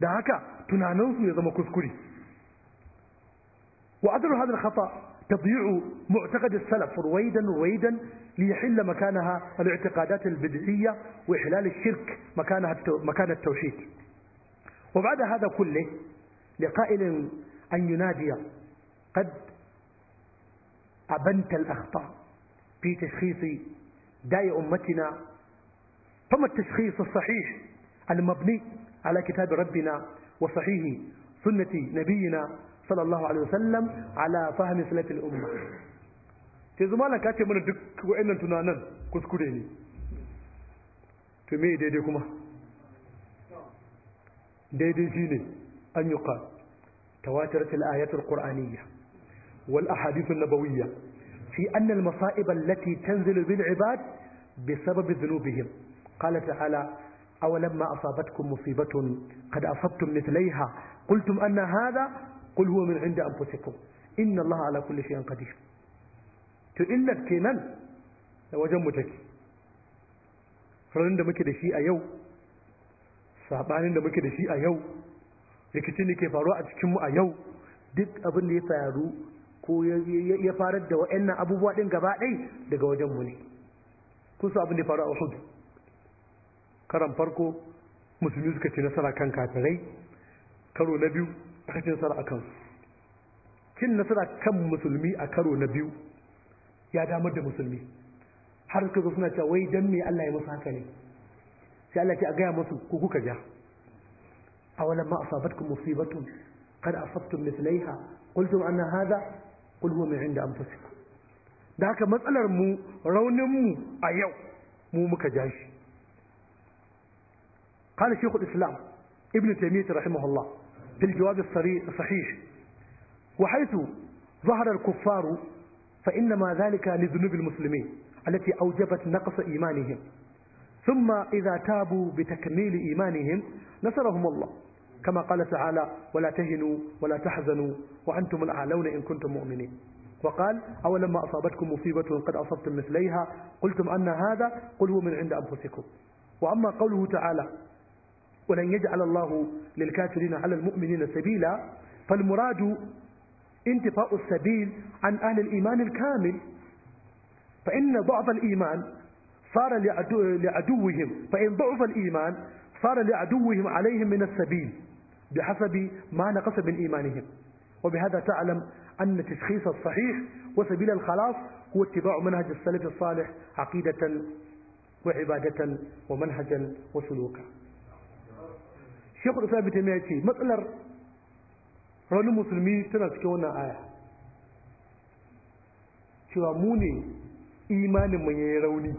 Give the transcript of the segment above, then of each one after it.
da haka tunaninsu ya zama kuskure wa adru hadha al-khata تضييع معتقد السلف رويدا رويدا ليحل مكانها الاعتقادات البدعية وإحلال الشرك مكانها مكان التوحيد وبعد هذا كله لقائل أن ينادي قد أبنت الأخطاء في تشخيص داء أمتنا فما التشخيص الصحيح المبني على كتاب ربنا وصحيح سنة نبينا صلى الله عليه وسلم على فهم سلف الأمة تزما لك أتي من دك وإن تنانا كسكريني تمي ديدي كما ديدي شيني أن يقال تواترت الآيات القرآنية والأحاديث النبوية في أن المصائب التي تنزل بالعباد بسبب ذنوبهم قال تعالى أولما أصابتكم مصيبة قد أصبتم مثليها قلتم أن هذا قل هو من عند أنفسكم إن الله على كل شيء قدير تإن كينان wajen mu take ranar da muke da shi a yau sabanin da muke da shi a yau rikicin da ke faruwa a cikinmu a yau duk abin da ya faru ko ya farar da wa'annan abubuwa din gaba ɗai daga wajenmu ne kun abin da ya faru a Uhud karan farko musulmi suka ci nasara kan kafirai karo na biyu aka ci nasara a kansu cin nasara kan musulmi a karo na biyu ya damar da musulmi har suka zo suna cewa wai dan me Allah ya musu haka ne sai Allah ce a gaya musu ku kuka ja awalan ma asabatkum musibatun qad asabtum mithlaiha qultum anna hadha qul huwa min inda anfusikum da haka matsalar mu raunin mu a yau mu muka ja shi قال شيخ الإسلام ابن تيمية رحمه الله في الجواب الصحيح وحيث ظهر الكفار فإنما ذلك لذنوب المسلمين التي أوجبت نقص إيمانهم ثم إذا تابوا بتكميل إيمانهم نصرهم الله كما قال تعالى ولا تهنوا ولا تحزنوا وأنتم الأعلون إن كنتم مؤمنين وقال أولما أصابتكم مصيبة قد أصبتم مثليها قلتم أن هذا قل هو من عند أنفسكم وأما قوله تعالى ولن يجعل الله للكافرين على المؤمنين سبيلا فالمراد انتفاء السبيل عن أهل الإيمان الكامل فإن ضعف الإيمان صار لعدو لعدوهم فإن ضعف الإيمان صار لعدوهم عليهم من السبيل بحسب ما نقص من إيمانهم وبهذا تعلم أن التشخيص الصحيح وسبيل الخلاص هو اتباع منهج السلف الصالح عقيدة وعبادة ومنهجا وسلوكا شيخ الإسلام ابن تيمية يقول matsalar raunin musulmi tana cikin wannan aya cewa mu ne imanin mu yayi rauni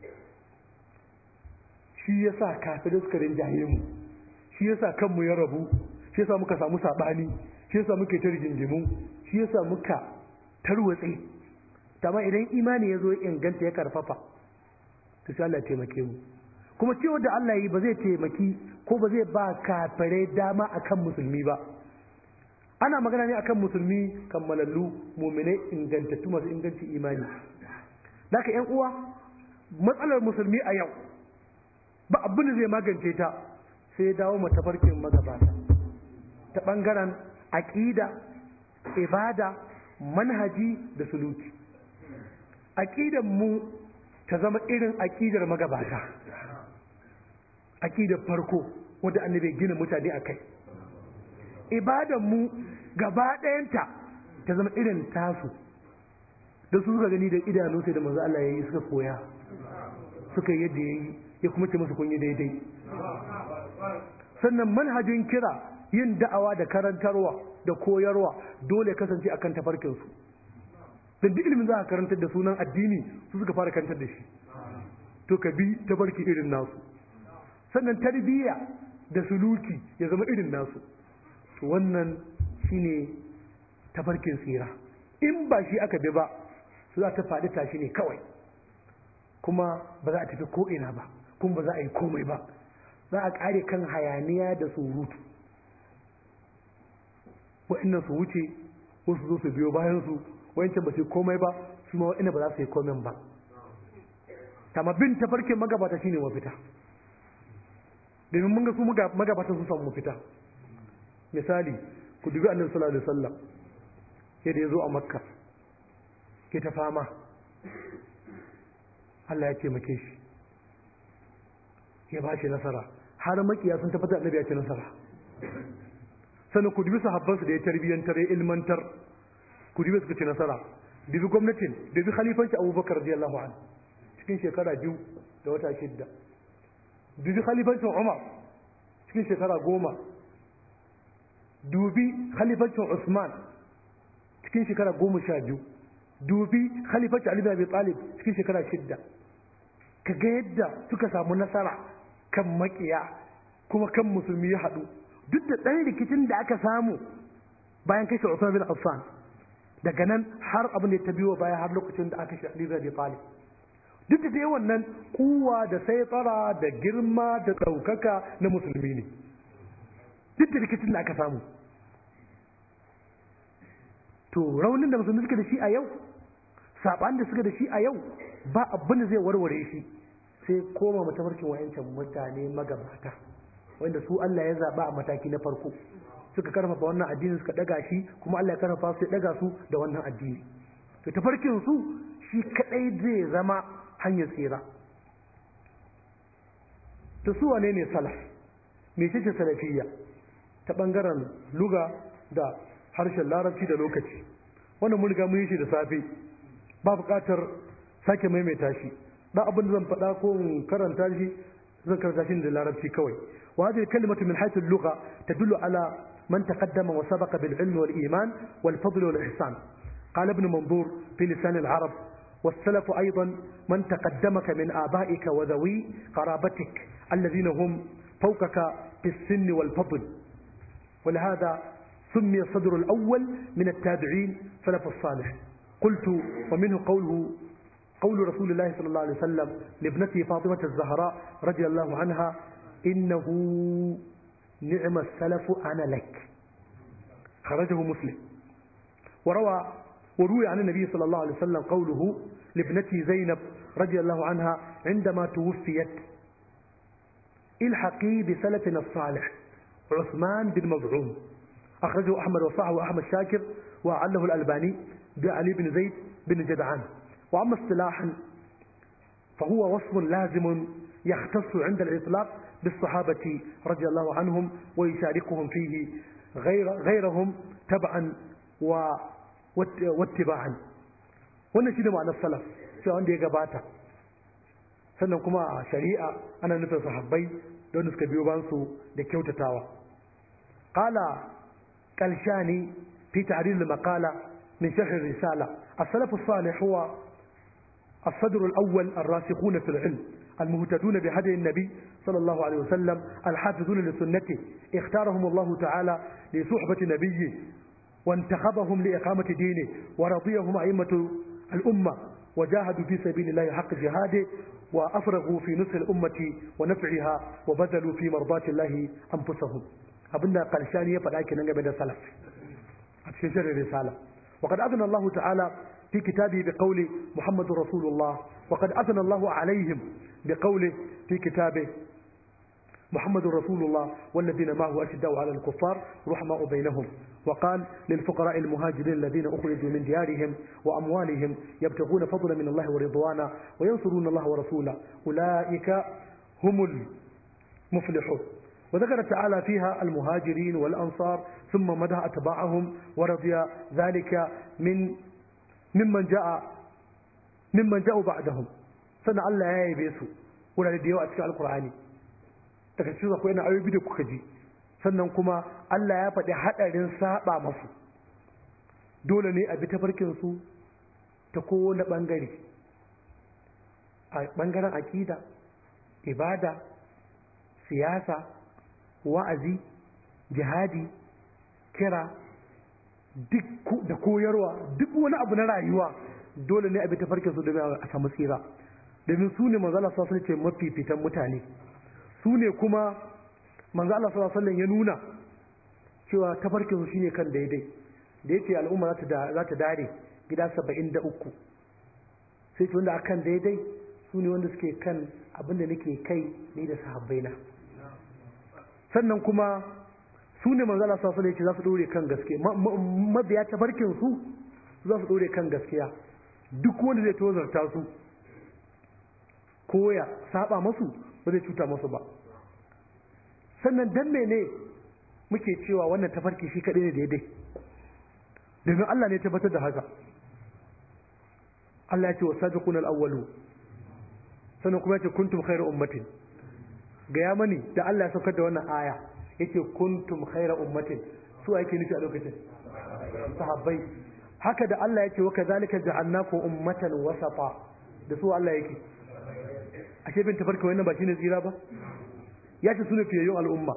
shi yasa kafirai suka rinjaye mu shi yasa kanmu ya rabu shi yasa muka samu sabani shi yasa muke ta rigingimu shi yasa muka tarwatse amma idan imani ya zo ya inganta ya karfafa to sai Allah ya taimake mu kuma cewa da Allah yi ba zai taimaki ko ba zai ba kafirai dama akan musulmi ba ana magana ne akan musulmi kammalallu muminai ingantattu masu inganci imani Daka yan uwa matsalar musulmi a yau ba abin da zai magance ta sai dawo matafarkin magabata ta ɓangaren aƙida ibada manhaji da suluki aƙidan mu ta zama irin aƙidar magabata aƙidar farko wadda annabi gina mutane a kai ibadan mu gaba ɗayanta ta zama irin tasu da su suka gani da idanu sai da manzo Allah ya yi suka koya suka yi yadda ya yi ya kuma ce musu kun yi daidai sannan manhajin kira yin da'awa da karantarwa da koyarwa dole kasance akan tafarkinsu don duk ilimin za a karantar da sunan addini su suka fara karantar da shi to ka bi tafarki irin nasu sannan tarbiyya da suluki ya zama irin nasu to wannan shine tafarkin tsira in ba shi aka bi ba su za ta faɗi tashi ne kawai kuma ba za a tafi ko'ina ba kuma ba za a yi komai ba za a ƙare kan hayaniya da surutu wa'annan su wuce wasu zo su biyo bayan su wa'ancan ba su yi komai ba su ma wa'annan ba za su yi komai ba amma bin tafarkin magabata shine mafita domin mun ga su magabata su samu mafita misali ku dubi annabi sallallahu alaihi wasallam yadda ya zo a makka ke ta fama Allah ya taimake shi ya ba shi nasara har makiya sun tabbatar annabi ya ce nasara sannan ku dubi sahabbansu da ya tarbiyyantar ya ilmantar ku dubi suka ce nasara dubi gwamnatin dubi khalifanci abubakar radiyallahu an cikin shekara biyu da wata shidda dubi khalifancin umar cikin shekara goma dubi khalifancin usman cikin shekara goma sha biyu dubi khalifancin ali bin abi talib cikin shekara shidda ka ga yadda suka samu nasara kan makiya kuma kan musulmi ya haɗu duk da ɗan rikicin da aka samu bayan kashe Usman bin Affan daga nan har abin da ta biyo baya har lokacin da aka kashe Ali bin Abi Talib duk da dai wannan kuwa da sai tsara da girma da ɗaukaka na musulmi ne duk da rikicin da aka samu to raunin da musulmi suka da shi a yau saɓan da suka da shi a yau ba abin da zai warware shi sai koma matafarkin wayancan mutane magabata wanda su Allah ya zaba a mataki na farko suka karfafa wannan addini suka daga shi kuma Allah ya karfafa su ya daga su da wannan addini to tafarkin su shi kadai zai zama hanyar tsira to su wane ne salaf me ce salafiyya ta bangaren luga da harshen larabci da lokaci wannan mun riga mun yi shi da safe ba buƙatar sake maimaita shi da abin da zan faɗa ko in karanta shi zan karanta shi da larabci kawai wa hadhihi kalimatu min haythu al-lugha tadullu ala man taqaddama wa sabaqa bil ilm wal iman wal fadl wal ihsan قال ابن منظور في لسان العرب والسلف أيضا من تقدمك من آبائك وذوي قرابتك الذين هم فوقك في السن والفضل ولهذا سمي الصدر الأول من التابعين سلف الصالح قلت ومنه قوله قول رسول الله صلى الله عليه وسلم لابنته فاطمة الزهراء رضي الله عنها إنه نعم السلف أنا لك خرجه مسلم وروى وروي عن النبي صلى الله عليه وسلم قوله لابنته زينب رضي الله عنها عندما توفيت الحقي بسلفنا الصالح عثمان بن مظعون أخرجه أحمد وصحه أحمد شاكر وعله الألباني بعلي بن زيد بن جدعان وأما اصطلاحا فهو وصف لازم يختص عند الإطلاق بالصحابة رضي الله عنهم ويشاركهم فيه غير غيرهم تبعا و واتباعا wannan shi ne ma'anar salaf cewa wanda ya gabata sannan kuma a shari'a ana nufin sahabbai da wanda suka biyo bansu da kyautatawa qala qalshani fi ta'ril al-maqala min sharh ar-risala as-salaf as-salih huwa الصدر الأول الراسخون في العلم المهتدون بهدي النبي صلى الله عليه وسلم الحافظون لسنته اختارهم الله تعالى لصحبة نبيه وانتخبهم لإقامة دينه ورضيهم أئمة الأمة وجاهدوا في سبيل الله حق جهاده وأفرغوا في نصر الأمة ونفعها وبذلوا في مرضاة الله أنفسهم أبنا قلشان يفعل أيكي نجم سلف أتشجر الرسالة وقد أذن الله تعالى في كتابه بقول محمد رسول الله وقد أثنى الله عليهم بقوله في كتابه محمد رسول الله والذين معه أشداء على الكفار رحماء بينهم وقال للفقراء المهاجرين الذين أخرجوا من ديارهم وأموالهم يبتغون فضلا من الله ورضوانا وينصرون الله ورسوله أولئك هم المفلحون وذكر تعالى فيها المهاجرين والأنصار ثم مدح أتباعهم ورضي ذلك من mimman ja'a mimman ja'u ba'dahum sannan Allah ya yabe su wurare da yawa a cikin alkur'ani daga cikin akwai na ayoyi da kuka ji sannan kuma Allah ya faɗi haɗarin saba masu dole ne a bi tafarkin su ta kowane ɓangare a ɓangaren aƙida ibada siyasa wa'azi jihadi kira duk da koyarwa duk wani abu na rayuwa dole ne a bi tafarkin su domin a samu tsira domin su ne manzo Allah sallallahu ce mafifitan mutane su ne kuma manzo Allah sallallahu ya nuna cewa tafarkin su shine kan daidai da yace al'umma za ta za ta dare gida 73 sai ce wanda akan daidai su ne wanda suke kan abin da nake kai ni da sahabbaina sannan kuma su ne manzala sa su ne za su dore kan gaske mabiya ta barkin su za su dore kan gaskiya duk wanda zai tozarta su ko ya saba masu ba zai cuta masu ba sannan dan mene muke cewa wannan tafarki shi kaɗai ne daidai domin Allah ne tabbatar da haka Allah ya ce wa sabiqun al-awwalu sannan kuma ya ce kuntum khairu ummatin ga ya mani da Allah ya saukar da wannan aya yace kuntum khairu ummatin su ake nufi a lokacin sahabbai haka da Allah ya ce wa kadhalika ja'alnakum ummatan wasata da su Allah yake ashe bin tafarka wannan ba shine tsira ba ya ce sune fiyayyun al'umma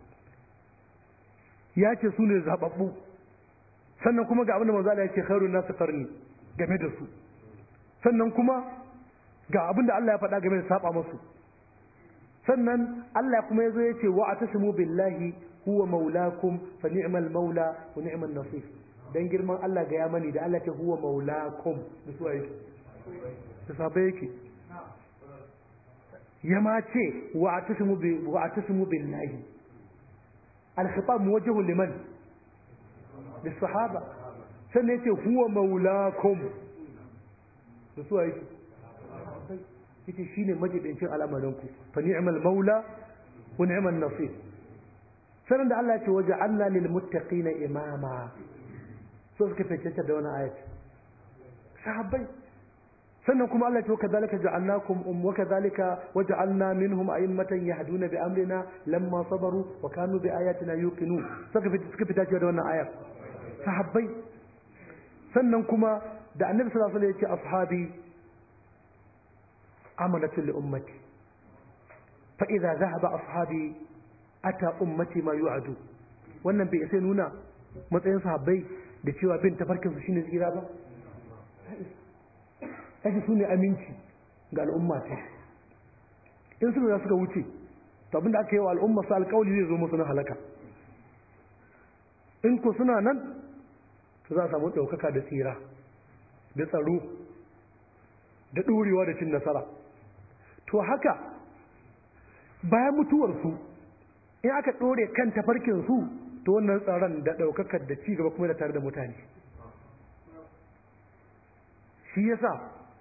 ya ce sune zababbu sannan kuma ga abin da manzo Allah ya ce khairun nasu qarni game da su sannan kuma ga abin da Allah ya faɗa game da saba musu sannan Allah kuma yazo ya ce wa atasimu billahi huwa maulakum fa ni'mal maula wa ni'mal nasir dan girman Allah ga ya mani da Allah ce huwa maulakum da su yake da sabai yake ya ma ce wa atasimu bi wa atasimu billahi al-khitab muwajjah liman للصحابة sannan yace huwa maulakum da su yake yace shine majibincin al'amarinku fa ni'mal maula wa ni'mal nasir sannan da Allah ya ce waja'alna lil muttaqina imama so suka fice da wannan ayat sahabbai sannan kuma Allah ya ce kadhalika ja'alnakum um wa kadhalika waja'alna minhum a'immatan yahduna bi amrina lamma sabaru wa kanu bi ayatina yuqinun suka fice suka fice da wannan ayat sahabbai sannan kuma da annabi sallallahu alaihi wasallam ya ce ashabi amanatu li ummati fa idza dhahaba ashabi ata ummati ma yu'adu wannan bai sai nuna matsayin sahabbai da cewa bin tafarkin su shine tsira ba kaji su ne aminci ga al'umma ta in su da suka wuce to abinda aka yi wa al'umma su alƙawli zai zo musu na halaka in ko suna nan to za a samu ɗaukaka da tsira da tsaro da ɗorewa da cin nasara to haka bayan mutuwarsu in aka ɗore kan tafarkinsu to wannan tsaron da ɗaukakar da ci gaba kuma da tare da mutane shi yasa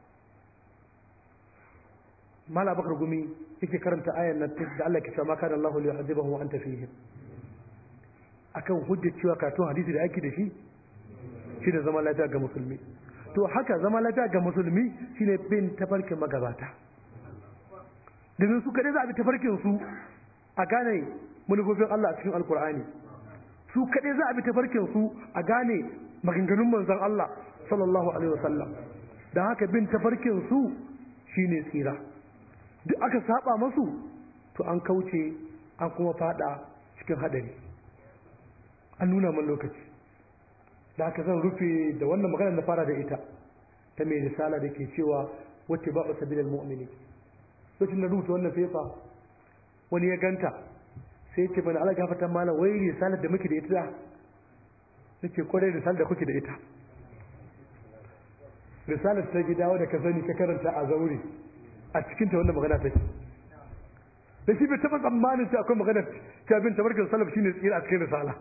mala bakar gumi yake karanta ayan nan da Allah ke cewa ma kana Allahu liyu'adhibahum wa anta fihim akan hujjar cewa karatun hadisi da ake da shi shi da zama lafiya ga musulmi to haka zama lafiya ga musulmi shine bin tafarkin magabata domin su kadai za a bi tafarkin su a gane manufofin Allah a cikin alkur'ani su kadai za a bi tafarkin su a gane maganganun manzon Allah sallallahu alaihi wasallam dan haka bin tafarkin su shine tsira duk aka saba masu to an kauce an kuma fada cikin hadari an nuna man lokaci da haka zan rufe da wannan magana na fara da ita ta mai risala da ke cewa wacce ba a sabilar mu'mini lokacin na rubuta wannan fefa wani ya ganta sai ce mana ala gafatan malam wai risalar da muke da ita nake kwarai risalar da kuke da ita risalar ta gida wadda ka sani ka karanta a zaure a cikin ta wannan magana take da shi bai taɓa tsammanin cewa akwai magana ta bin tabarkin salaf shine tsira a cikin risala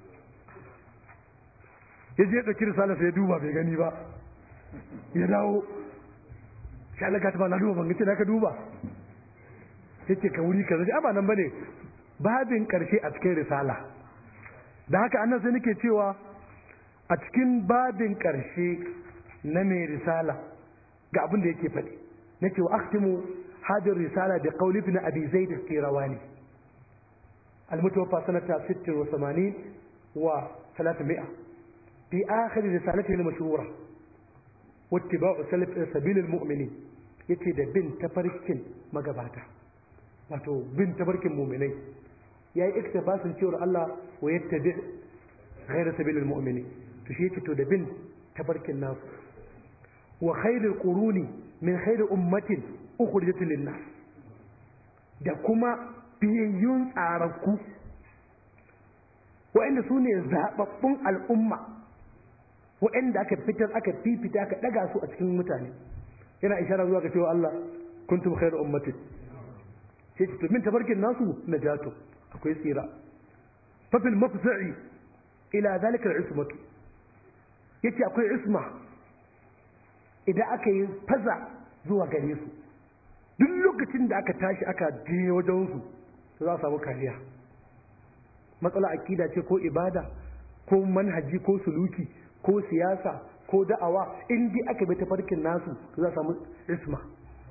ya je ɗauki risala sai ya duba bai gani ba ya dawo shi Allah ta ba na duba ban gace na ka duba yace ka wuri kaza ji ba nan bane babin karshe a cikin risala da haka annan sai nake cewa a cikin babin karshe na mai risala ga abin da yake faɗi nake wa akhtimu hadir risala da qawli ibn abi zaid al-qirawani المتوفى سنة ست وثمانين وثلاثمائة في آخر رسالته المشهورة واتباع سلف سبيل المؤمنين yace da bin tafarkin magabata wato bin tafarkin muminai ya yi iktibasin cewar Allah wa yattabi ghayra sabilil mu'minin to shi yace to da bin tafarkin nasu wa khairul quruni min khairi ummatin ukhrijat lin nas da kuma biyayyun tsararku wa'anda su ne zababbun al'umma wa'anda aka fitar aka fifita aka daga su a cikin mutane yana ishara zuwa ga cewa Allah kuntum khairu ummatin sai ce min tabarkin nasu najatu akwai tsira fa fil mafza'i ila zalika al-ismatu yace akwai isma idan aka yi faza zuwa gare su duk lokacin da aka tashi aka je wajen su to za a samu kariya matsala akida ce ko ibada ko manhaji ko suluki ko siyasa ko da'awa in dai aka bi tafarkin nasu to za a samu isma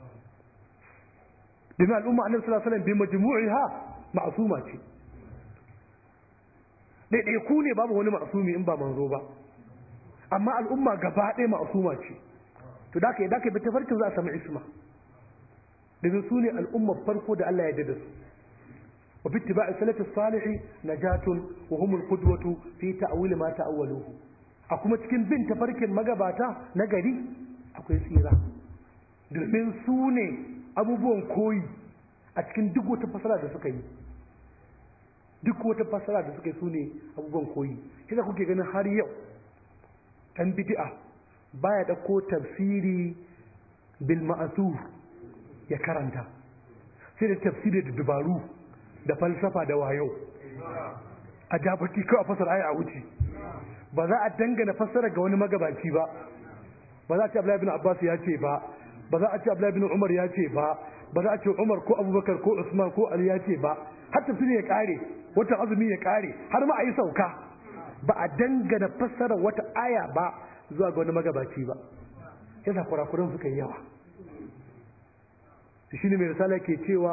domin al'umma annabi sallallahu alaihi wasallam bi majmu'iha ma'suma ce ɗaiɗai ku ne babu wani ma'sumi in ba manzo ba amma al'umma gaba ɗaya ma'suma ce to da ka da ka bi tafarkin za a samu isma domin su ne al'ummar farko da Allah ya yarda da su wa bi ittiba'i salati salih najatun wa humul qudwatu fi ta'wil ma ta'awwaluhu a kuma cikin bin tafarkin magabata na gari akwai tsira domin su ne abubuwan koyi a cikin duk wata fasara da suka yi duk wata fasara da suka yi su ne abubuwan koyi kisa kuke ganin har yau ɗan bid'a baya ɗauko tafsiri bil ma'asur ya karanta sai da tafsiri da dubaru da falsafa da wayo a jabaki kawai a fasar aya a wuce ba za a dangana fassara ga wani magabaci ba ba za a ce Abdullahi bin Abbas ya ce ba ba za a ce Abdullahi bin Umar ya ce ba ba za a ce Umar ko Abubakar ko Usman ko Ali ya ce ba har tafsiri ya kare wata azumi ya kare har ma a yi sauka ba a dangana fassara wata aya ba zuwa ga wani magabaci ba yasa kurakuran suka yi yawa shi ne mai risala ke cewa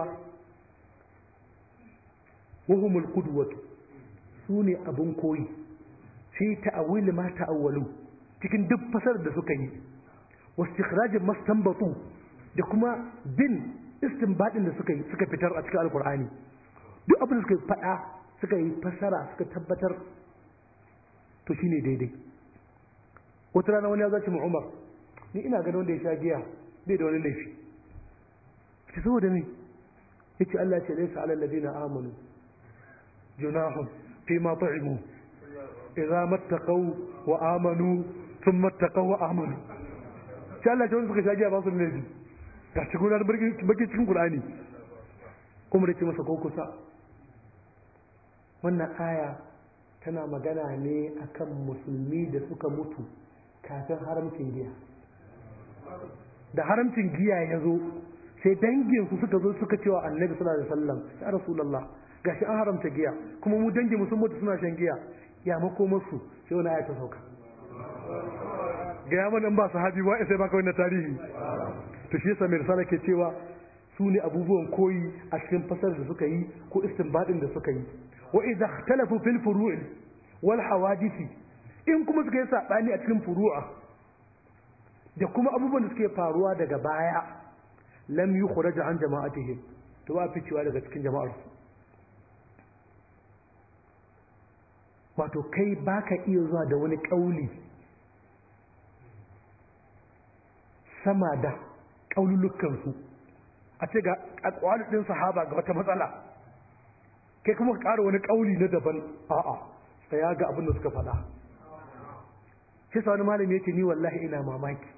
wahumul qudwatu su ne abin koyi fi ta'awil ma ta'awwalu cikin duk fasarar da suka yi wastikhrajin mastanbatu da kuma bin istinbadin da suka yi suka fitar a cikin alkur'ani duk abin da suka faɗa suka yi fasara suka tabbatar to shine daidai wata rana wani ya zaci mu umar ni ina ganin wanda ya sha giya bai da wani laifi ta saboda me yace Allah ce laysa alal ladina amanu junahum fi ma ta'imu idza mattaqaw wa amanu thumma mattaqaw wa amanu sai Allah ce wanda suka sha giya ba su da laifi ga cikin gudanar baki cikin Qur'ani umar ce masa ko kusa wannan aya tana magana ne akan musulmi da suka mutu kafin haramcin giya da haramcin giya ya zo sai dangin su suka zo suka cewa annabi sallallahu alaihi wasallam ya rasulullah gashi an haramta giya kuma mu dangin mu sun mutu suna shan giya ya mako musu sai wani aya ta sauka ga yaman in ba sahabi ba sai baka wannan tarihi to shi yasa mai risala ke cewa su ne abubuwan koyi a cikin fasar da suka yi ko istinbadin da suka yi wa idza ikhtalafu fil furu'i wal hawadisi in kuma suka yi sabani a cikin furu'a da kuma abubuwan da suke faruwa daga baya lam yukhraj an jama'atihim to ba ficewa daga cikin jama'ar su wato kai baka iya zuwa da wani kauli sama da kaululukan su a ce ga akwalin sahaba ga wata matsala kai kuma ka ƙara wani kauli na daban a'a tsaya ga abin da suka faɗa sai sa wani malami yake ni wallahi ina mamaki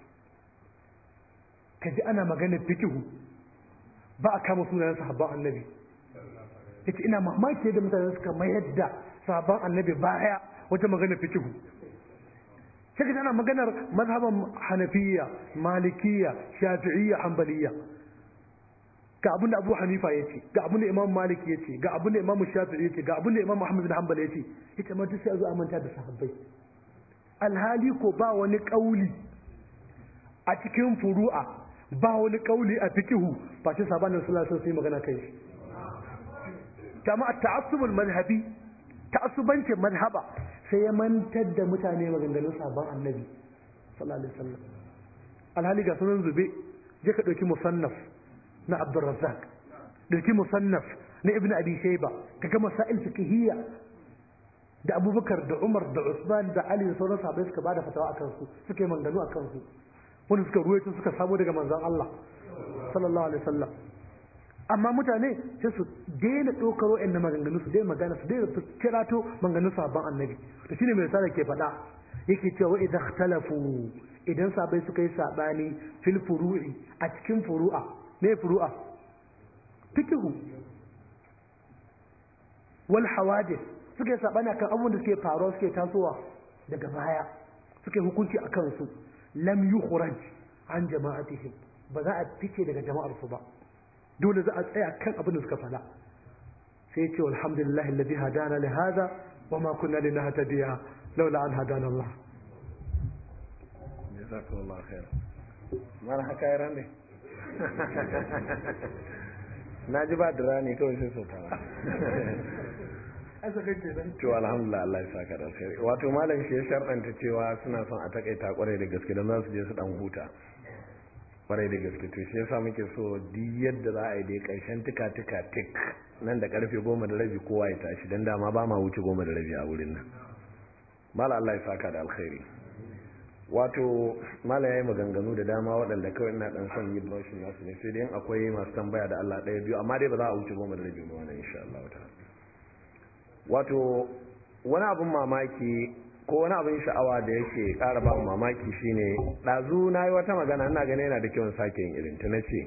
ka ji ana maganar fikihu ba a kama sunayen sahabban annabi yace ina mamaki yadda mutane suka mayar da sahabban annabi baya wajen maganar fikihu sai ka ana maganar mazhaban hanafiya malikiya shafi'iyya hanbaliya ga abin da abu hanifa ya ce ga abin da imam malik ya ce ga abin da imam shafi'i ya ce ga abin da imam muhammad bin hanbal ya ce ita ma duk sai a zo a manta da sahabbai alhali ko ba wani kauli a cikin furu'a ba wani kauli a fikihu ba ce sabanin sallallahu alaihi magana kai shi kama at-ta'assubul madhhabi ta'assubancin madhhaba sai ya mantar da mutane maganganun sabon annabi sallallahu alaihi wasallam alhali ga sunan zube je ka dauki musannaf na Abdurrazzaq dauki musannaf na Ibn Abi Shayba kaga masail fiqhiyya da Abubakar da Umar da Usman da Ali da sauran sahabbai suka bada fatawa akan su suka yi manganu akan su wanda suka ruwaito suka samu daga manzon Allah sallallahu alaihi wasallam amma mutane sai su daina ɗaukar wa'annan maganganu su daina magana su daina su kirato maganganun sabon annabi to shine mai risala ke faɗa yake cewa idan ikhtalafu idan sabai suka yi sabani fil furu'i a cikin furu'a me furu'a fikihu wal hawadith suka yi saɓani akan abubuwan da suke faruwa suke tasowa daga baya suka yi hukunci a kansu lam yukhraj an jama'atihim ba za a fice daga jama'ar su ba dole za a tsaya kan abin da suka fada sai ya ce alhamdulillahi alladhi hadana li hadha wa ma kunna linahtadiya laula an hadana Allah jazakallahu khair mana haka ya rame na ji ba dira ne kawai sai sautawa to alhamdulillah Allah ya saka da alkhairi wato malam shi ya sharɗanta cewa suna son a takaita kwarai da gaske don za su je su dan huta kwarai da gaske to shi yasa muke so duk yadda za a yi dai karshen tika tika tik nan da karfe goma da rabi kowa ya tashi dan dama ba ma wuce goma da rabi a wurin nan mala Allah ya saka da alkhairi wato mala yayi maganganu da dama waɗanda kawai ina dan son yi brushin nasu ne sai dai akwai masu tambaya da Allah ɗaya biyu amma dai ba za a wuce goma da rabi ba wannan insha Allah ta'ala wato wani abin mamaki ko wani abin sha'awa da yake ƙara ba mamaki shine ɗazu na yi wata magana ina gane yana da kyau sake yin irin ta na ce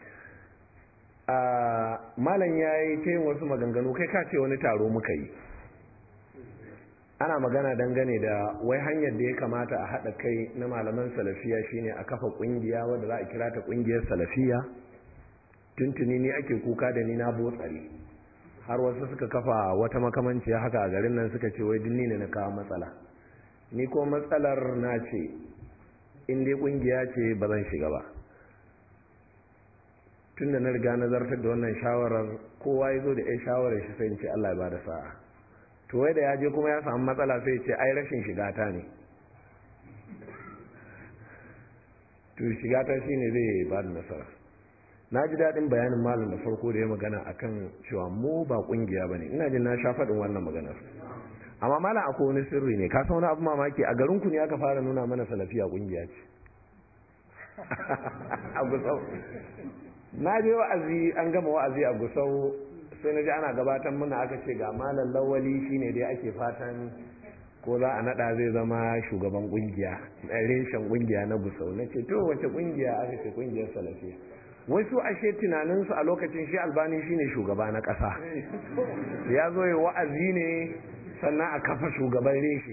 malam ya yi ta yin wasu maganganu kai ka ce wani taro muka yi ana magana dangane da wai hanyar da ya kamata a haɗa kai na malaman salafiya shine a kafa ƙungiya wadda za a kira ta ƙungiyar salafiya tuntuni ni ake kuka da ni na botsare har wasu suka kafa wata makamanciya haka a garin nan suka ce wai dinni ne na kawo matsala ni ko matsalar na ce in dai kungiya ce ba zan shiga ba tun da na riga nazartar da wannan shawarar kowa ya zo da ya shawarar shi sai ce Allah ya bada sa'a to wai da ya je kuma ya samu matsala sai ce ai rashin shiga ta ne to shiga ta shine zai ba da nasara na ji daɗin bayanin malam da farko da ya magana akan cewa mu ba ƙungiya ba ne ina jin na sha faɗin wannan maganar amma malam akwai wani sirri ne ka san wani abu mamaki a garin ku ne aka fara nuna mana salafiya ƙungiya ce a gusau na je wa'azi an gama wa'azi a gusau sai na ji ana gabatar mana aka ce ga malam lawali shine dai ake fatan ko za a naɗa zai zama shugaban ƙungiya reshen ƙungiya na gusau na ce to wace ƙungiya aka ce ƙungiyar salafiya wasu ashe tunaninsu a lokacin shi albani shine shugaba na ƙasa ya zo ya wa'azi ne sannan a kafa shugaban reshe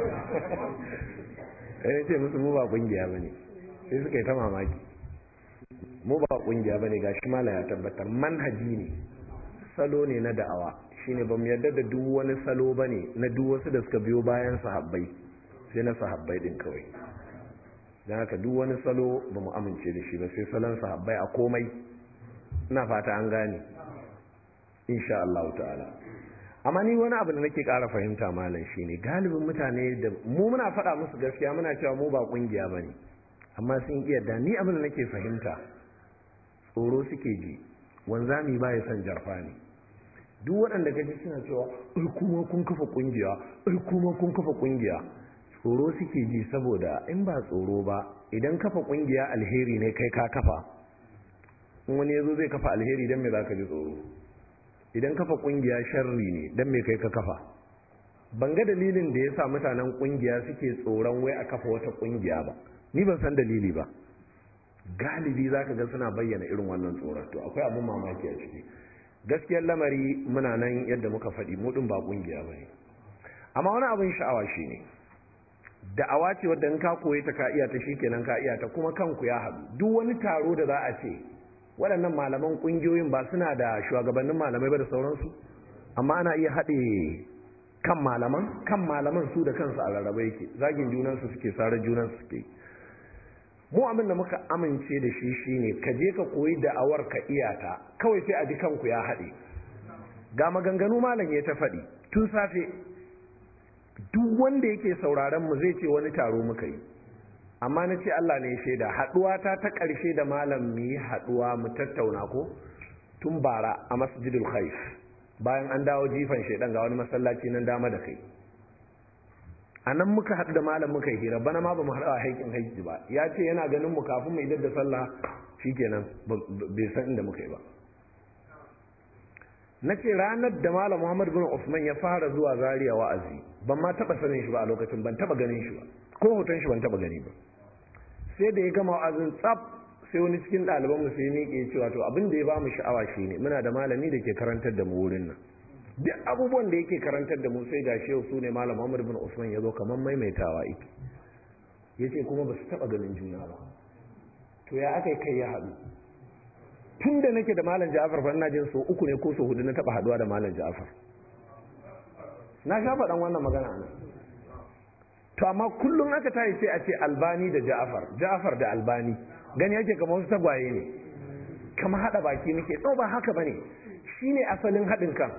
ya ce musu mu ba kungiya ba ne sai suka yi ta mamaki mu ba kungiya ba ne ga shi mala ya tabbatar manhaji ne salo ne na da'awa shine ba mu yarda da duk wani salo ba ne na duk wasu da suka biyo bayan sahabbai sai na sahabbai din kawai don haka duk wani salo ba mu amince da shi ba sai salon sahabbai a komai ina fata an gane insha Allah ta'ala amma ni wani abu da nake ƙara fahimta malam shine galibin mutane da mu muna faɗa musu gaskiya muna cewa mu ba kungiya bane amma sun iya da ni abin da nake fahimta tsoro suke ji wanzami ba ya son jarfa ne duk waɗanda kaji suna cewa ai kuma kun kafa kungiya ai kuma kun kafa kungiya tsoro suke ji saboda in ba tsoro ba idan kafa kungiya alheri ne kai ka kafa in wani yazo zai kafa alheri dan me zaka ji tsoro idan kafa kungiya sharri ne dan me kai ka kafa ban ga dalilin da yasa mutanen kungiya suke tsoron wai a kafa wata kungiya ba ni ban san dalili ba galibi zaka ga suna bayyana irin wannan tsoron to akwai abin mamaki a ciki gaskiyar lamari muna nan yadda muka faɗi mu din ba kungiya bane amma wani abin sha'awa shine da'awa ce wadda in ka koyi ta ka iya ta shikenan ka iya ta kuma kanku ya haɗu duk wani taro da za a ce waɗannan malaman ƙungiyoyin ba suna da shugabannin malamai ba da sauransu amma ana iya haɗe kan malaman kan malaman su da kansu a rarraba yake zagin junansu suke sarar junansu suke mu abin da muka amince da shi shine ka je ka koyi da'awar ka iya ta kawai sai a ji kanku ya haɗe ga maganganu malam ya ta faɗi tun safe duk wanda yake sauraron mu zai ce wani taro muka yi amma na ce Allah ne shaida haɗuwa ta ta ƙarshe da malam mu yi haɗuwa mu tattauna ko tun bara a masjidul khaif bayan an dawo jifan shaidan ga wani masallaci nan dama da kai a nan muka haɗu da malam muka yi hira bana ma ba mu haɗu a haikin haiki ba ya ce yana ganin mu kafin mu idar da sallah shikenan bai san inda muka yi ba na ce ranar da malam muhammad bin usman ya fara zuwa zaria wa'azi ban ma taɓa sanin shi ba a lokacin ban taɓa ganin shi ba ko hoton shi ban taɓa gani ba sai da ya gama wa'azin tsaf sai wani cikin ɗaliban mu sai miƙe cewa to abin da ya ba mu sha'awa shine muna da malami da ke karantar da mu wurin nan duk abubuwan da yake karantar da mu sai ga shehu su ne malam Muhammad bin Usman ya zo kamar maimaitawa yake yace kuma ba su taba ganin juna ba to ya aka kai ya haɗu tun da nake da malam Ja'far fa ina jin so uku ne ko so hudu na taba haduwa da malam Ja'far na sha faɗan wannan magana nan to amma kullum aka tayi sai a ce Albani da Ja'far Ja'far da Albani gani yake kamar wasu tagwaye ne kama haɗa baki muke ɗau ba haka bane shine asalin haɗin kan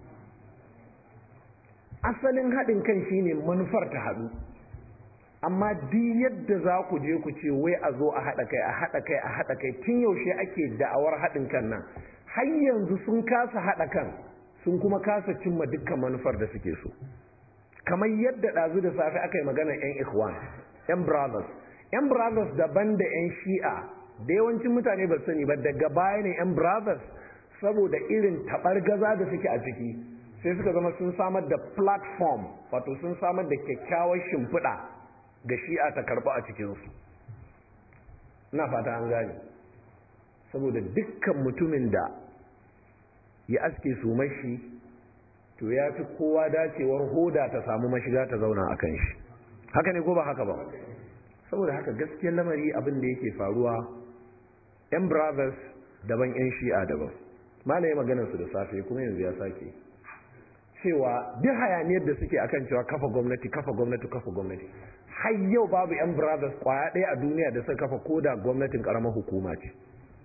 asalin haɗin kan shine manufar ta haɗu amma duk yadda za ku je ku ce wai a zo a haɗa kai a haɗa kai a haɗa kai tun yaushe ake da'awar haɗin kan nan har yanzu sun kasa haɗa kan sun kuma kasa cimma dukkan manufar da suke so kamar yadda ɗazu da safe aka yi magana 'yan ikhwan 'yan brothers 'yan brothers daban da 'yan shi'a da yawancin mutane ba sani ba daga baya ne 'yan brothers saboda irin taɓar gaza da suke a ciki sai suka zama sun samar da platform wato sun samar da kyakkyawar shimfiɗa ga shi'a ta karɓa a cikinsu ina fata an gane saboda dukkan mutumin da ya aske su mashi to ya fi kowa dacewar hoda ta samu mashiga ta zauna a kan shi haka ne ko ba haka ba saboda haka gaskiyar lamari abin da yake faruwa 'yan brothers daban 'yan shi'a daban malaye maganarsu da safe kuma yanzu ya sake cewa duk hayaniyar da suke akan cewa kafa gwamnati kafa gwamnati kafa gwamnati har yau babu yan brothers kwaya ɗaya a duniya da suka kafa koda gwamnatin karamar hukuma ce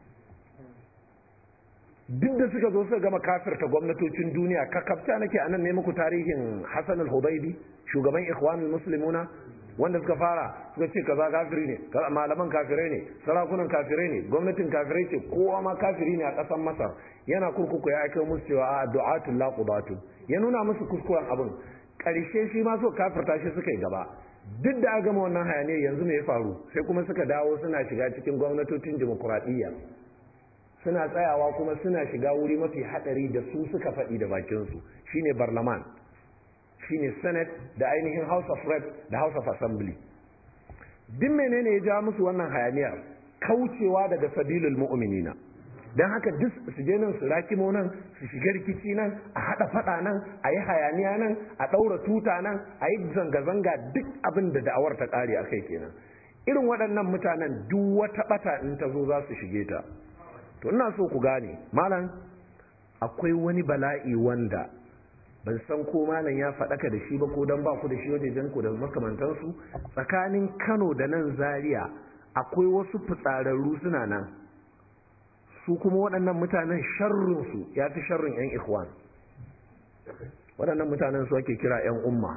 duk da suka zo suka gama kafirta gwamnatocin duniya kakafta nake a nan ne muku tarihin hassan al-hubaibi shugaban ikhwanul muslimuna wanda suka fara suka ce kaza kafiri ne malaman kafirai ne sarakunan kafirai ne gwamnatin kafirai ce kowa ma kafiri ne a ƙasar masar yana kurkuku ya aika musu cewa a du'atul laqubatu ya nuna musu kuskuren abin ƙarshe shi ma so kafirta shi suka yi gaba duk da aka gama wannan hayaniyar yanzu me ya faru sai kuma suka dawo suna shiga cikin gwamnatocin demokuraɗiyya suna tsayawa kuma suna shiga wuri mafi haɗari da su suka faɗi da bakinsu shine barlaman shine senate da ainihin house of reps da house of assembly duk menene ya ja musu wannan hayaniyar kaucewa daga sabilul mu'minina don haka duk su je nan su rakimo nan su shiga rikici nan a haɗa faɗa nan a yi hayaniya nan a ɗaura tuta nan a yi zanga-zanga duk abin da da'awar ta ƙare a kai kenan irin waɗannan mutanen duk wata ɓata in ta zo za su shige ta to ina so ku gane malam akwai wani bala'i wanda ban san ko malam ya faɗaka da shi ba ko dan ba ku da shi wajejen ku da makamantansu tsakanin Kano da nan Zaria akwai wasu fitsararru suna nan su kuma waɗannan mutanen sharrinsu ya fi sharrin 'yan ikhwan waɗannan mutanen su ake kira 'yan umma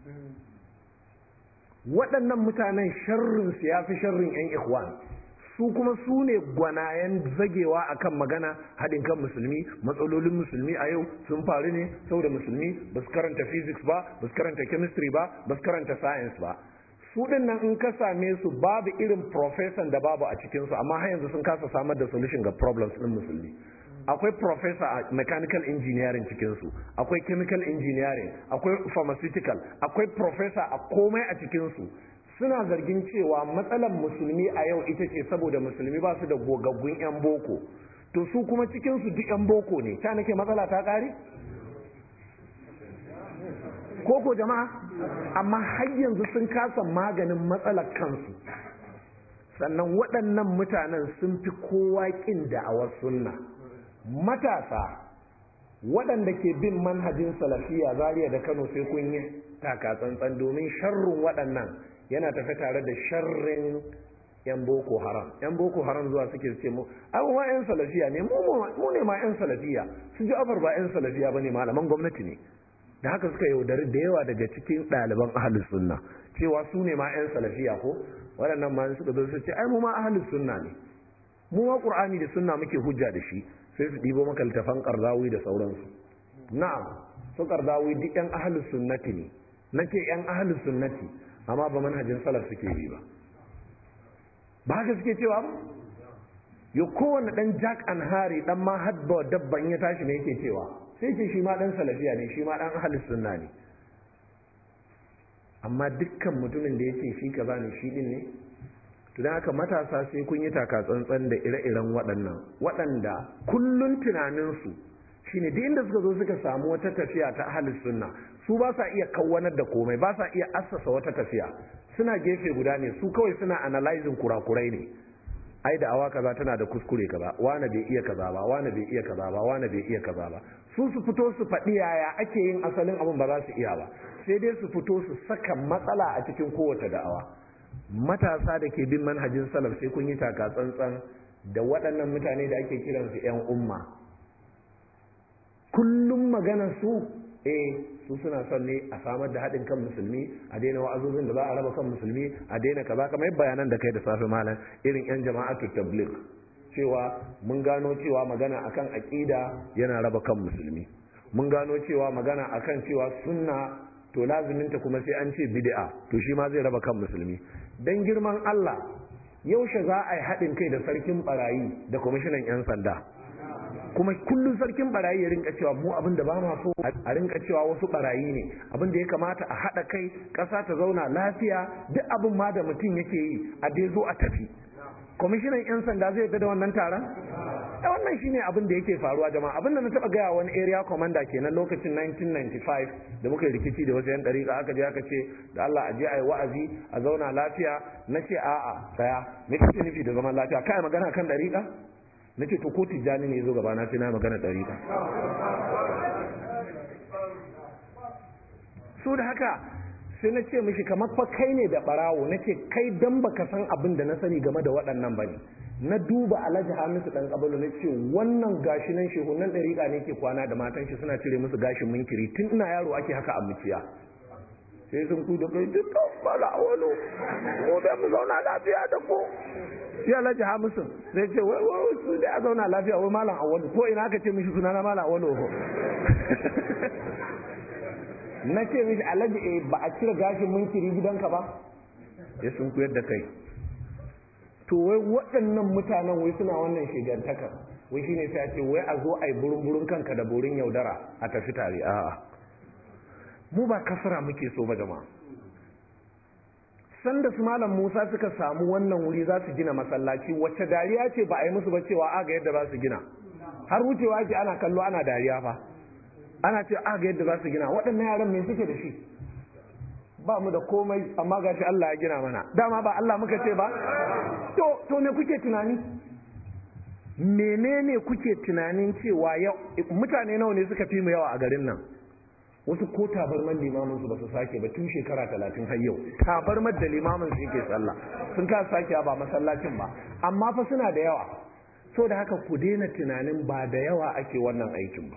waɗannan mutanen sharrinsu ya fi sharrin 'yan ikhwan su kuma su ne gwanayen zagewa akan magana haɗin kan musulmi matsalolin musulmi a yau sun faru ne saboda musulmi ba su karanta physics ba ba su karanta chemistry ba ba su karanta science ba su din nan in ka same su babu irin professor da babu a cikinsu amma har yanzu sun kasa samar da solution ga problems ɗin musulmi akwai professor a mechanical engineering cikinsu akwai chemical engineering akwai pharmaceutical akwai professor a komai a cikinsu suna zargin cewa matsalar musulmi a yau ita ce saboda musulmi ba su da gogaggun 'yan boko to su kuma cikinsu duk 'yan boko ne ta nake matsala ta ƙare? koko jama'a amma har yanzu sun kasa maganin matsalar kansu sannan waɗannan mutanen sun fi kowa ƙin da'awar sunna matasa waɗanda ke bin manhajin salafiya zariya da kano sai kun yi taka tsantsan domin sharrin waɗannan yana tafe tare da sharrin yan boko haram yan boko haram zuwa suke ce mu abubuwa yan salafiya ne mu ne ma yan salafiya su ji afar ba yan salafiya ba ne malaman gwamnati ne da haka suka yaudari da yawa daga cikin ɗaliban ahalus sunna cewa su ne ma 'yan salafiya ko waɗannan ma suka zo su ce ai mu ma ahalus sunna ne mu ma qur'ani da sunna muke hujja da shi sai su ɗibo maka littafan qardawi da sauransu na'am su qardawi duk 'yan ahalus sunnati ne nake 'yan ahalus sunnati amma ba manhajin salaf suke bi ba ba haka suke cewa ba yo kowane dan jack and harry dan ma hadba dabban ya tashi ne yake cewa sai ce shi ma dan salafiya ne shi ma dan ahlus sunna ne amma dukkan mutumin da yake shi kaza ne shi din ne to dan haka matasa sai kun yi taka tsantsan da ire-iren waɗannan waɗanda kullun tunanin su shine duk inda suka zo suka samu wata tafiya ta ahlus sunna su ba sa iya kawwanar da komai ba sa iya assasa wata tafiya suna gefe guda ne su kawai suna analyzing kurakurai ne ai da awa kaza tana da kuskure kaza wani bai iya kaza ba wani bai iya kaza ba wani bai iya kaza ba su su fito su faɗi yaya ake yin asalin abin ba za su iya ba sai dai su fito su saka matsala a cikin kowace da'awa matasa da ke bin manhajin salaf sai kun yi taka tsantsan da waɗannan mutane da ake kiransu 'yan umma kullum maganar su eh su suna son ne a samar da haɗin kan musulmi a daina wa'azozin da za a raba kan musulmi a daina kaza kamar bayanan da kai da safe malam irin 'yan jama'atu tabligh cewa mun gano cewa magana akan aƙida yana raba kan musulmi mun gano cewa magana akan cewa sunna to laziminta kuma sai an ce bid'a to shi ma zai raba kan musulmi dan girman Allah yaushe za a yi haɗin kai da sarkin barayi da kwamishinan 'yan sanda kuma kullum sarkin barayi ya rinka cewa mu abin da ba ma so a rinka cewa wasu barayi ne abin da ya kamata a haɗa kai ƙasa ta zauna lafiya duk abin ma da mutum yake yi a dai zo a tafi kwamishinan 'yan sanda zai da wannan taron da wannan shine abin da yake faruwa jama'a abin da na taba gaya wani area commander kenan lokacin 1995 da muka yi rikici da wasu yan dariƙa aka je aka ce da Allah a je a yi wa'azi a zauna lafiya na ce a'a tsaya me kake nufi da zaman lafiya kai magana kan dariƙa na ce to ko tijjani ne zo gaba na sai na magana dariƙa so da haka sai na ce mishi kamar fa kai ne da barawo na ce kai dan baka san abin da na sani game da waɗannan bane na duba alhaji hamisu dan kabalu na ce wannan gashi nan shehunan ɗariƙa ne ke kwana da matan shi suna cire musu gashin munkiri tun ina yaro ake haka a muciya sai sun ku da kai dukkan bala wani ko da mu zauna lafiya da ko shi alhaji hamisu sai ce wai wai su da a zauna lafiya wai malam awalu ko ina aka ce mishi sunana malam awalu ko na ce mishi alhaji eh ba a cire gashin munkiri gidanka ba ya sun kuyar da kai to wai waɗannan mutanen wai suna wannan shigantakar wai shine sai ce wai a zo a yi burin kanka da burin yaudara a tafi tare a'a mu ba kasara muke so ba jama'a sanda su malam Musa suka samu wannan wuri za su gina masallaci wacce dariya ce ba a yi musu ba cewa aga yadda za su gina har wucewa ake ana kallo ana dariya fa ana ce aga yadda za su gina waɗannan yaran me suke da shi ba mu da komai amma gashi Allah ya gina mana dama ba Allah muka ce ba to to me kuke tunani menene kuke tunanin cewa yau mutane nawa ne suka fi mu yawa a garin nan wasu ko tabarman limamin su ba su sake ba tun shekara talatin har yau tabarmar da limamin su yake sallah sun ka sake ba masallacin ba amma fa suna da yawa so da haka ku daina tunanin ba da yawa ake wannan aikin ba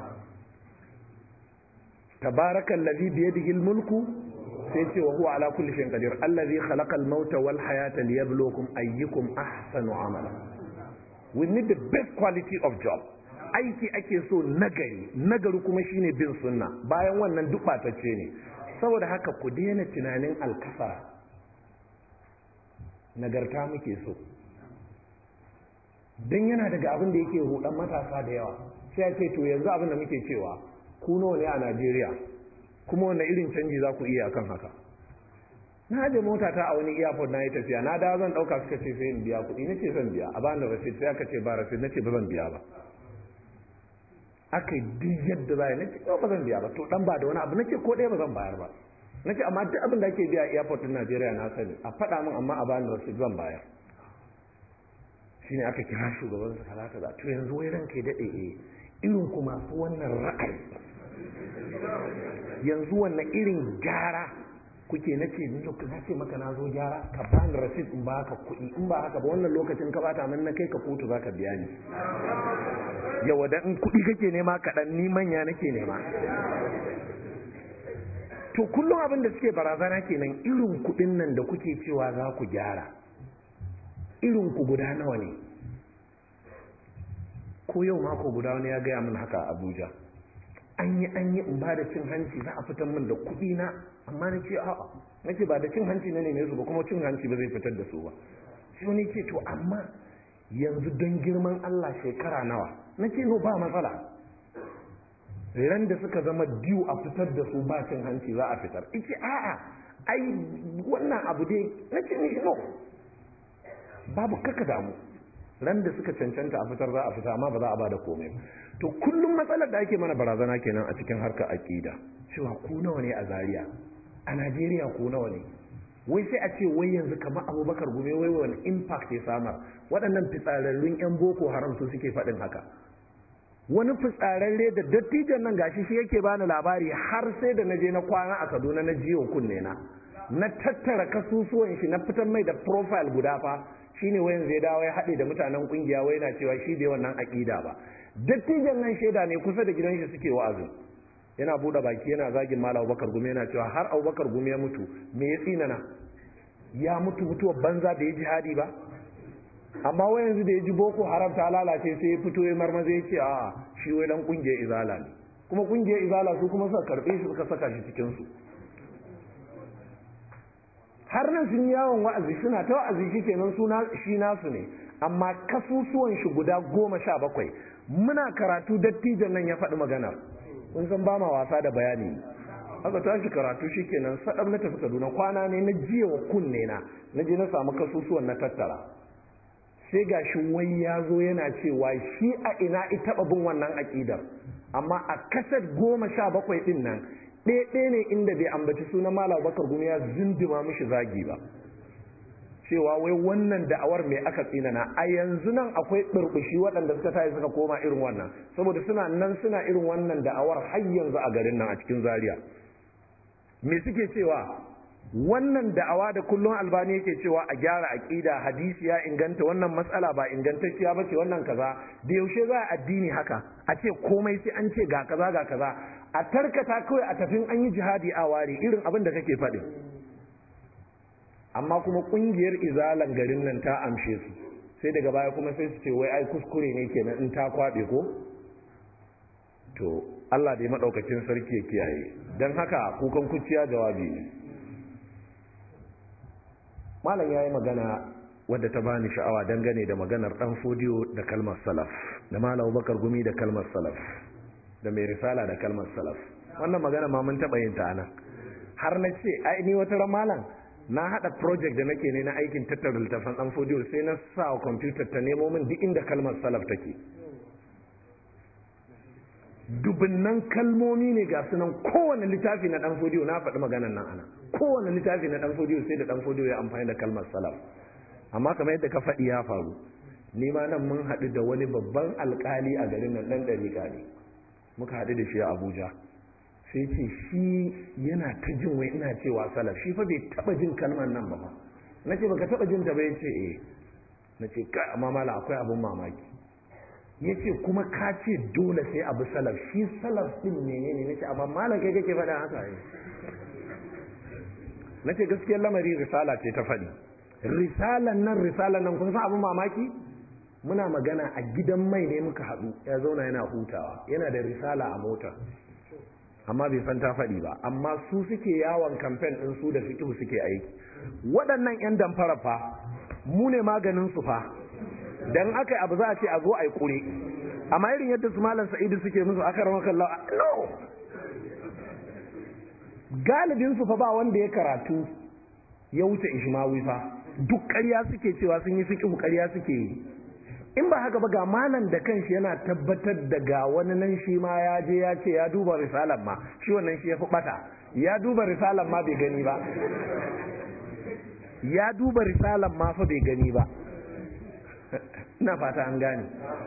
tabarakan ladhi biyadihi mulku sai ce wa huwa ala kulli shay'in qadir allazi khalaqa al-mauta wal hayata liyabluwakum ayyukum ahsanu amala we need the best quality of job aiki ake so nagari nagari kuma shine bin sunna bayan wannan duk batacce ne saboda haka ku daina tunanin alkafara nagarta muke so dan yana daga abin da yake hudan matasa da yawa sai ya ce to yanzu abin da muke cewa ku nawa ne a Najeriya kuma wanne irin canji za ku iya akan haka na je mota ta a wani airport na yi tafiya na da zan dauka suka ce sai in biya kuɗi nace zan biya a bani receipt sai aka ce ba receipt nace ba zan biya ba aka yi duk yadda za nace ba zan biya ba to dan ba da wani abu nace ko ɗaya ba zan bayar ba nace amma duk abin da ake biya a airport din Najeriya na sani a faɗa min amma a bani receipt zan bayar shine aka kira shugaban su kaza kaza to yanzu wai ranka ya dade eh irin ku masu wannan ra'ayi yanzu wannan irin gyara kuke na ce ni na ce maka na zo gyara ka bani rasid in baka kuɗi in ba haka ba wannan lokacin ka bata min na kai ka kotu zaka biya ni yawa da in kuɗi kake nema kaɗan ni manya nake nema to kullum abin da suke barazana kenan irin kuɗin nan da kuke cewa za ku gyara irin ku guda nawa ne ko yau mako guda wani ya gaya min haka a abuja an yi an yi in ba da cin hanci za a fitar min da kuɗi na amma na ce a'a na ce ba da cin hanci na neme su ba kuma cin hanci ba zai fitar da su ba sai wani ce to amma yanzu don girman Allah shekara nawa na ce no ba matsala ran da suka zama diyu a fitar da su ba cin hanci za a fitar ice a'a ai wannan abu dai na ce ni no babu kaka damu ran da suka cancanta a fitar za a fita amma ba za a ba da komai to kullum matsalar da ake mana barazana kenan a cikin harkar aqida cewa ku nawa ne a Zaria a Najeriya ku nawa ne wai sai a ce wai yanzu kamar Abubakar Gume wai wani impact ya samar waɗannan fitsararrun yan boko haram su suke faɗin haka wani fitsararre da dattijan nan gashi shi yake bani labari har sai da naje na kwana a Kaduna na jiyo kunne na na tattara kasusuwan shi na fitar mai da profile guda fa shine wayan zai dawo ya haɗe da mutanen kungiya wai na cewa shi bai wannan aƙida ba dattijan nan shaida ne kusa da gidan shi suke wa'azi yana buɗe baki yana zagin malam Abubakar Gumi yana cewa har Abubakar Gumi ya mutu me ya tsinana ya mutu mutuwar banza da ya jihadi ba amma wai yanzu da ya ji boko haram ta lalace sai ya fito ya marmaza ya ce a shi wai dan kungiyar izala ne kuma kungiyar izala su kuma suka karbe shi suka saka shi cikin su har nan sun yawon wa'azi suna ta wa'azi shi kenan suna shi nasu ne amma kasusuwan shi guda goma sha bakwai muna karatu dattijan nan ya faɗi maganar kun san ba ma wasa da bayani aka tashi karatu shi kenan sadam na tafi kaduna kwana ne na jiya wa kunne na na je na samu kasusuwan na tattara sai ga shi wai ya zo yana cewa shi a ina ita bin wannan aƙidar amma a kasar goma sha bakwai ɗin nan ɗaya ne inda bai ambaci sunan malam bakar gumi ya zindima mishi zagi ba cewa wai wannan da'awar mai aka tsinana a yanzu nan akwai ɓurɓushi waɗanda suka tayi suka koma irin wannan saboda suna nan suna irin wannan da'awar har yanzu a garin nan a cikin zaria me suke cewa wannan da'awa da kullum albani yake cewa a gyara aqida hadisi ya inganta wannan matsala ba ingantacciya bace wannan kaza da yaushe za a addini haka a ce komai sai an ce ga kaza ga kaza a tarkata kawai a tafin an yi jihadi a ware irin abin da kake faɗi amma kuma kungiyar izalan garin nan ta amshe su sai daga baya kuma sai su ce wai ai kuskure ne kenan in ta kwabe ko to Allah da ya madaukakin sarki ya kiyaye dan haka kukan kuciya jawabi ne malam ya yi magana wadda ta bani sha'awa dangane da maganar dan fodiyo da kalmar salaf da malam bakar gumi da kalmar salaf da mai risala da kalmar salaf wannan magana ma mun taɓa yin ta anan har na ce ai ni wata ran malam na haɗa project da nake ne na aikin tattara littafin dan fodiyo sai na sa wa kwamfutar ta nemo min duk inda kalmar salaf take dubunnan kalmomi ne ga sunan kowane littafi na dan fodiyo na faɗi maganan nan ana kowane littafi na dan fodiyo sai da dan fodiyo ya amfani da kalmar salaf amma kamar yadda ka faɗi ya faru ni ma nan mun haɗu da wani babban alƙali a garin nan ɗan ɗariƙa ne muka haɗu da shi a abuja sai ce shi yana ta jin wai ina cewa salaf shi fa bai taɓa jin kalmar nan ba fa na ce baka taɓa jin ta ba ya ce eh na ce kai amma mala akwai abin mamaki ya ce kuma ka ce dole sai abu salaf shi salaf din menene na ce amma malam kai kake faɗa haka ne na ce gaskiyar lamari risala ce ta faɗi risalan nan risalan nan kun san abin mamaki muna magana a gidan mai ne muka haɗu ya zauna yana hutawa yana da risala a mota amma bai san ta faɗi ba amma su suke yawon kamfen ɗin su da fiƙihu suke aiki waɗannan 'yan damfara fa mu ne maganin su fa dan aka abu za a ce a zo a yi kure amma irin yadda su malam sa'idu suke musu aka rama kalla no galibin su fa ba wanda ya karatu ya wuce ishmawi fa duk ƙarya suke cewa sun yi fiqhu ƙarya suke yi in ba haka ba ga malam da kanshi yana tabbatar da ga wani nan shi ma ya je ya ce ya duba risalar ma shi wannan shi ya fi bata ya duba risalar ma bai gani ba ya duba risalar ma fa bai gani ba ina fata an gane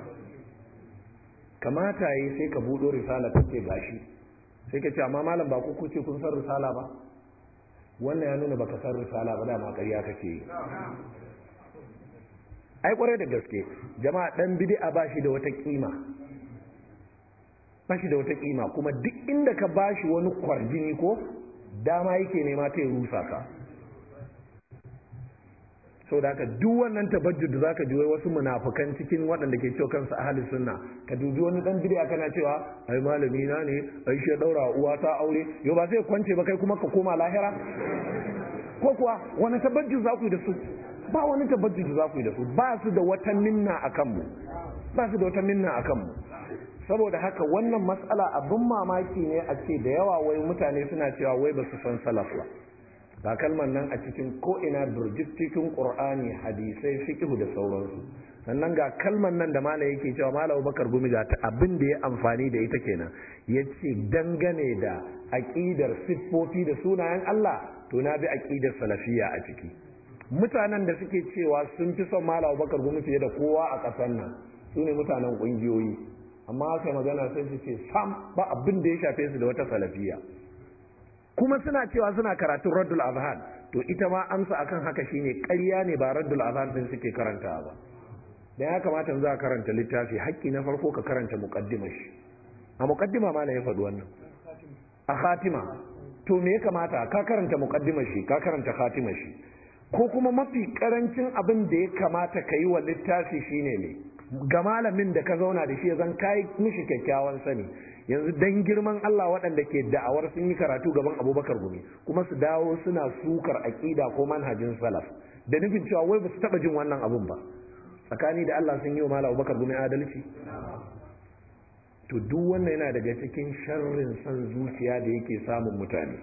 kamata yi sai ka buɗo risala ta ce gashi sai ka ce amma malam ba ku kuce kun san risala ba wannan ya nuna baka san risala ba dama ƙarya kake yi ai kwarai da gaske jama'a dan bid'a ba shi da wata kima ba shi da wata kima kuma duk inda ka bashi wani kwarjini ko dama yake nema ta rusa ka sau da haka duk wannan tabajjud da zaka ji wai wasu munafukan cikin waɗanda ke cewa kansu ahli sunna ka dubi wani dan bid'a kana cewa ai malami na ne ai shi daura uwa ta aure yau ba sai kwance ba kai kuma ka koma lahira ko kuwa wani tabajjud za ku yi da su ba wani tabajjud da za ku yi da su ba su da wata minna a kanmu ba su da wata minna a kanmu saboda haka wannan matsala abin mamaki ne a ce da yawa wai mutane suna cewa wai ba su san salaf ba ga kalmar nan a cikin ko'ina birjik cikin ƙur'ani hadisai fiƙihu da sauransu sannan ga kalmar nan da malam yake cewa malam bakar gumi ga ta abin da ya amfani da ita kenan ya ce dangane da aƙidar siffofi da sunayen Allah to na bi aƙidar salafiya a ciki mutanen da suke cewa sun fi son malam bakar gumi fiye da kowa a ƙasar nan su ne mutanen ƙungiyoyi amma aka magana sai su ce sam ba abin da ya shafe su da wata salafiya kuma suna cewa suna karatun raddul azhan to ita ma amsa akan haka shine ƙarya ne ba raddul azhan din suke karantawa ba da ya kamata za ka karanta littafi haƙƙi na farko ka karanta muqaddima shi a muqaddima ma ya faɗi wannan a khatima to me ya kamata ka karanta muqaddima shi ka karanta khatima shi ko kuma mafi karancin abin da ya kamata ka yi wa littafi shine ne ga malamin da ka zauna da shi ya zan kai mishi kyakkyawan sani yanzu dan girman Allah waɗanda ke da'awar sun yi karatu gaban Abubakar Gumi kuma su dawo suna sukar aƙida ko manhajin salaf da nufin cewa wai ba su taɓa jin wannan abun ba tsakani da Allah sun yi wa Malam Abubakar Gumi adalci to duk wannan yana daga cikin sharrin san zuciya da yake samun mutane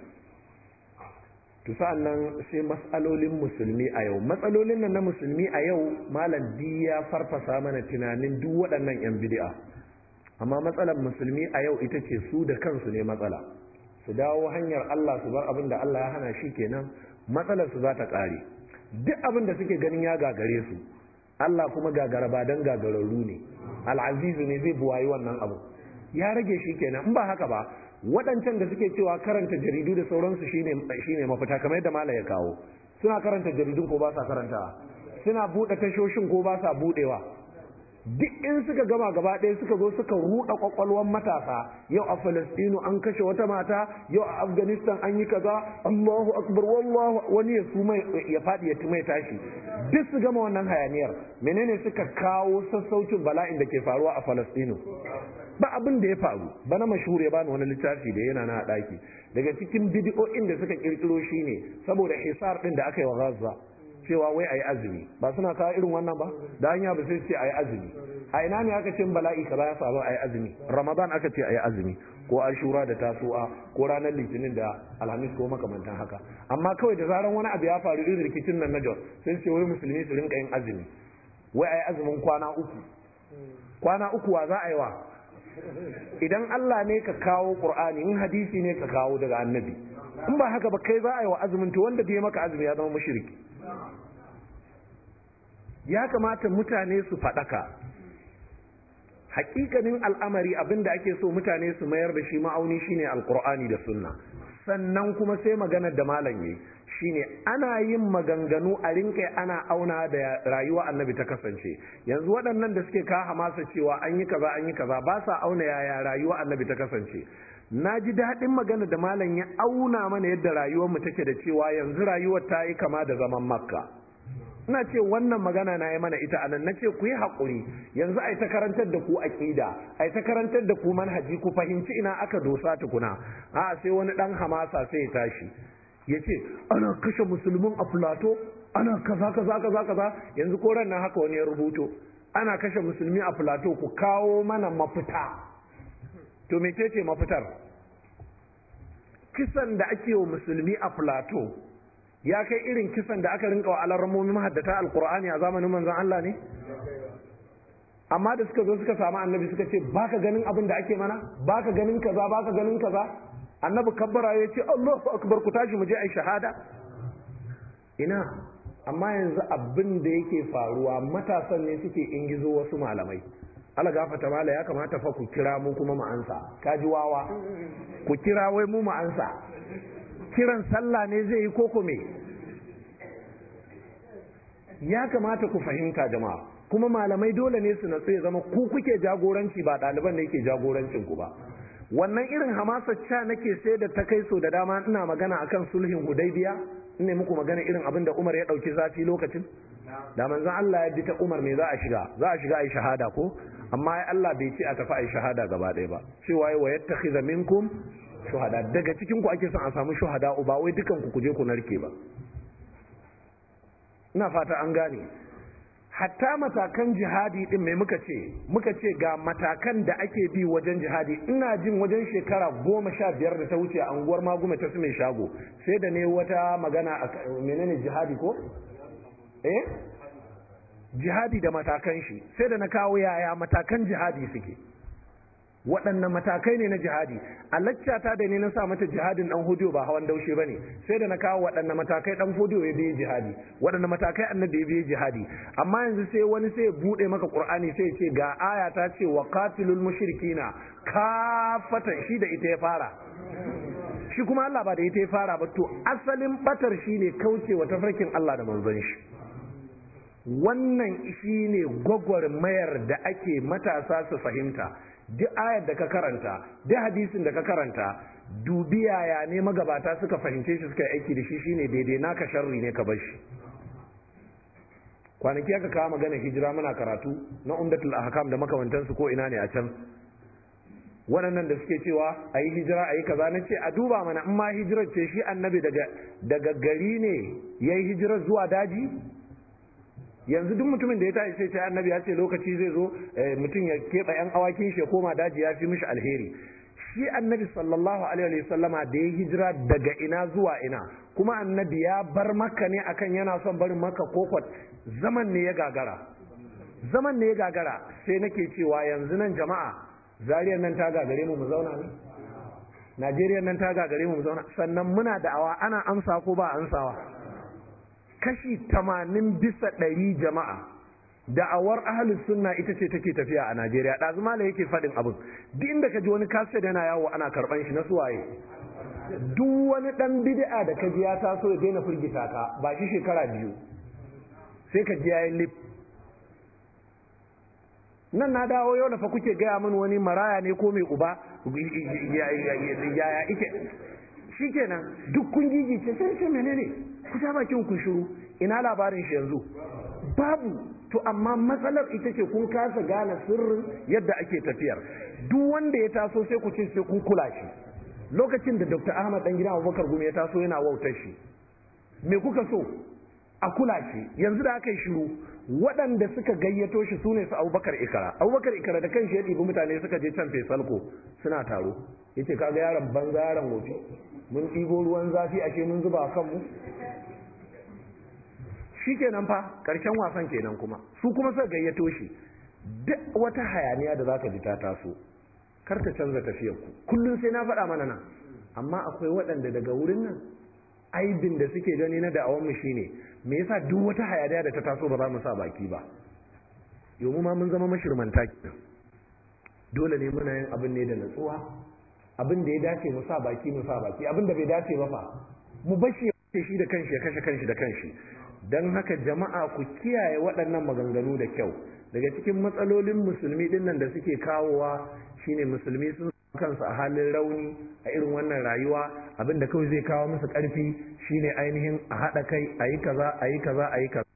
to sa'an nan sai matsalolin musulmi a yau matsalolin nan na musulmi a yau malam di ya farfasa mana tunanin duk waɗannan 'yan bid'a amma matsalar musulmi a yau ita ce su da kansu ne matsala su dawo hanyar Allah su bar abin da Allah ya hana shi kenan matsalar su za ta ƙare duk abin da suke ganin ya gagare su Allah kuma gagara ba dan gagararru ne al'azizu ne zai buwayi wannan abu ya rage shi kenan in ba haka ba waɗancan da suke cewa karanta jaridu da sauransu shine shine mafita kamar yadda mala ya kawo suna karanta jaridun ko ba sa karantawa suna buɗe tashoshin ko ba sa buɗewa duk in suka gama gaba ɗaya suka zo suka ruɗa kwakwalwar matasa yau a falastinu an kashe wata mata yau a afghanistan an yi kaza allahu akbar wallahu wani ya su ya faɗi ya mai tashi duk su gama wannan hayaniyar menene suka kawo sassaucin bala'in da ke faruwa a falastinu ba abin da ya faru bana mashhur ya bani wani littafi da yana na ɗaki daga cikin bidiyo'in da suka kirkiro shine saboda hisar ɗin da aka yi wa gaza cewa wai ayi azumi ba suna kawo irin wannan ba da hanya ba sai ce ayi azumi a ina ne aka ce bala'i kaza ya faru ayi azumi ramadan aka ce ayi azumi ko ashura da tasu'a ko ranar litinin da alhamis ko makamantan haka amma kawai da zaran wani abu ya faru irin rikicin nan na jos sai ce wai musulmi su rinka yin azumi wai ayi azumin kwana uku kwana uku wa za a yi wa idan Allah ne ka kawo Qur'ani in hadisi ne ka kawo daga annabi in ba haka ba kai za a yi wa azumin to wanda bai maka azumi ya zama mushriki ya kamata mutane su faɗaka hakikanin al'amari abinda ake so mutane su mayar da shi ma'auni shine alqur'ani da sunna sannan kuma sai maganar da malam yayi shine ana yin maganganu a rinka ana auna da rayuwa annabi ta kasance yanzu waɗannan da suke kawo masa cewa an yi kaza an yi kaza ba sa auna yaya rayuwa annabi ta kasance na ji daɗin magana da malam ya auna mana yadda rayuwar mu take da cewa yanzu rayuwar ta yi kama da zaman makka ina ce wannan magana na yi mana ita anan na ce ku yi haƙuri yanzu a yi ta karantar da ku aƙida a yi ta karantar da ku manhaji ku fahimci ina aka dosa tukuna a sai wani ɗan hamasa sai ya tashi ya ce ana kashe musulmin a filato ana kaza kaza kaza kaza yanzu ko ran nan haka wani ya rubuto ana kashe musulmi a filato ku kawo mana mafita to me ce mafitar kisan da ake wa musulmi a filato ya kai irin kisan da aka rinka wa alarmomi mahaddata alkur'ani a zamanin manzon Allah ne amma da suka zo suka samu annabi suka ce baka ganin abin da ake mana baka ganin kaza baka ganin kaza annabi kabbara ya ce Allahu akbar ku tashi mu je ai shahada ina amma yanzu abin da yake faruwa matasan ne suke ingizo wasu malamai Allah gafata mala ya kamata fa ku kira mu kuma mu ansa kaji wawa ku kira wai mu mu ansa kiran sallah ne zai yi koko me ya kamata ku fahimta jama'a kuma malamai dole ne su natsu ya zama ku kuke jagoranci ba ɗaliban da yake jagorancin ku ba wannan irin hamasa ca nake sai da ta kai so da dama ina magana akan sulhin hudaybiya ne muku magana irin abin da Umar ya ɗauki zafi lokacin da manzon Allah ya bi ta Umar me za a shiga za a shiga ai shahada ko amma ai Allah bai ce a tafi ai shahada gaba ɗaya ba cewa wa yattakhidha minkum shuhada daga cikin ku ake son a samu shuhada ba wai dukan ku kuje ku narke ba ina fata an gane hatta matakan jihadi din mai muka ce muka ce ga matakan da ake bi wajen jihadi ina jin wajen shekara goma sha biyar da ta wuce a unguwar magume ta su mai shago sai da ne wata magana a menene jihadi ko eh jihadi da matakan shi sai da na kawo yaya matakan jihadi suke waɗanne matakai ne na jihadi a laccata da ne na sa mata jihadin ɗan hudiyo ba hawan daushe ba ne sai da na kawo waɗanne matakai ɗan hudiyo ya biye jihadi waɗanne matakai annabi ya biye jihadi amma yanzu sai wani sai ya buɗe maka ƙur'ani sai ya ce ga aya ta ce wa qatilul mushrikina kafatan shi da ita ya fara shi kuma Allah ba da ita ya fara ba to asalin batar shi ne kauce wa tafarkin Allah da manzon shi wannan shi ne gwagwarmayar da ake matasa su fahimta duk ayar da ka karanta duk hadisin da ka karanta dubi yaya ne magabata suka fahimce shi suka yi aiki da shi shine daidai naka sharri ne ka bar shi kwanaki aka kawo magana hijira muna karatu na umdatul ahkam da makamantansu ko ina ne a can waɗannan da suke cewa a yi hijira a yi kaza na ce a duba mana in ma hijirar ce shi annabi daga gari ne ya yi hijirar zuwa daji yanzu duk mutumin da ya tashi sai ce annabi ya ce lokaci zai zo mutum ya keɓe yan awakin shi ya koma daji ya fi mishi alheri shi annabi sallallahu alaihi sallama da ya hijira daga ina zuwa ina kuma annabi ya bar maka ne akan yana son barin maka kokot zaman ne ya gagara zaman ne ya gagara sai nake cewa yanzu nan jama'a zariyar nan ta gagare mu mu zauna ne najeriya nan ta gagare mu mu zauna sannan muna da'awa ana amsa ko ba amsawa kashi tamanin bisa ɗari jama'a da'awar ahalus sunna ita ce take tafiya a najeriya ɗazu mala yake faɗin abin duk inda ka ji wani kaset yana yawo ana karɓan shi na suwaye duk wani ɗan bid'a da ka ji ya taso ya daina firgita ka ba shi shekara biyu sai ka ji yayin lip nan na dawo yau da fa kuke gaya min wani maraya ne ko mai uba yaya ike shikenan duk kun gigice sai ce menene ku ja bakin ku shiru ina labarin shi yanzu babu to amma matsalar ita ce kun kasa gane sirrin yadda ake tafiyar duk wanda ya taso sai ku ce sai kun kula shi lokacin da dr ahmad dan gidan abubakar gumi ya taso yana wautar shi me kuka so a kula shi yanzu da aka yi shiru waɗanda suka gayyato shi su ne su abubakar ikara abubakar ikara da kanshi ya ɗibi mutane suka je can fesalko suna taro ya ce kaga yaron banza yaron wofi mun ɗibo ruwan zafi ashe mun zuba a kanmu shi kenan fa ƙarshen wasan kenan kuma su kuma suka gayyato shi duk wata hayaniya da zaka ji ta taso kar ta canza tafiyar ku kullum sai na faɗa mana nan amma akwai waɗanda daga wurin nan aibin da suke gani na da'awar mu shine me yasa duk wata hayaniya da ta taso ba za mu sa baki ba yau ma mun zama mashirmanta kenan dole ne muna yin abin ne da natsuwa abin da ya dace mu sa baki mu sa baki abin da bai dace ba fa mu bashi ya shi da kanshi ya kashe kanshi da kanshi don haka jama'a ku kiyaye waɗannan maganganu da kyau daga cikin matsalolin musulmi ɗin nan da suke kawowa shine musulmi sun kansu a halin rauni a irin wannan rayuwa abinda kawai zai kawo musu ƙarfi shine ainihin a haɗa kai a yi kaza a yi kaza a yi kaza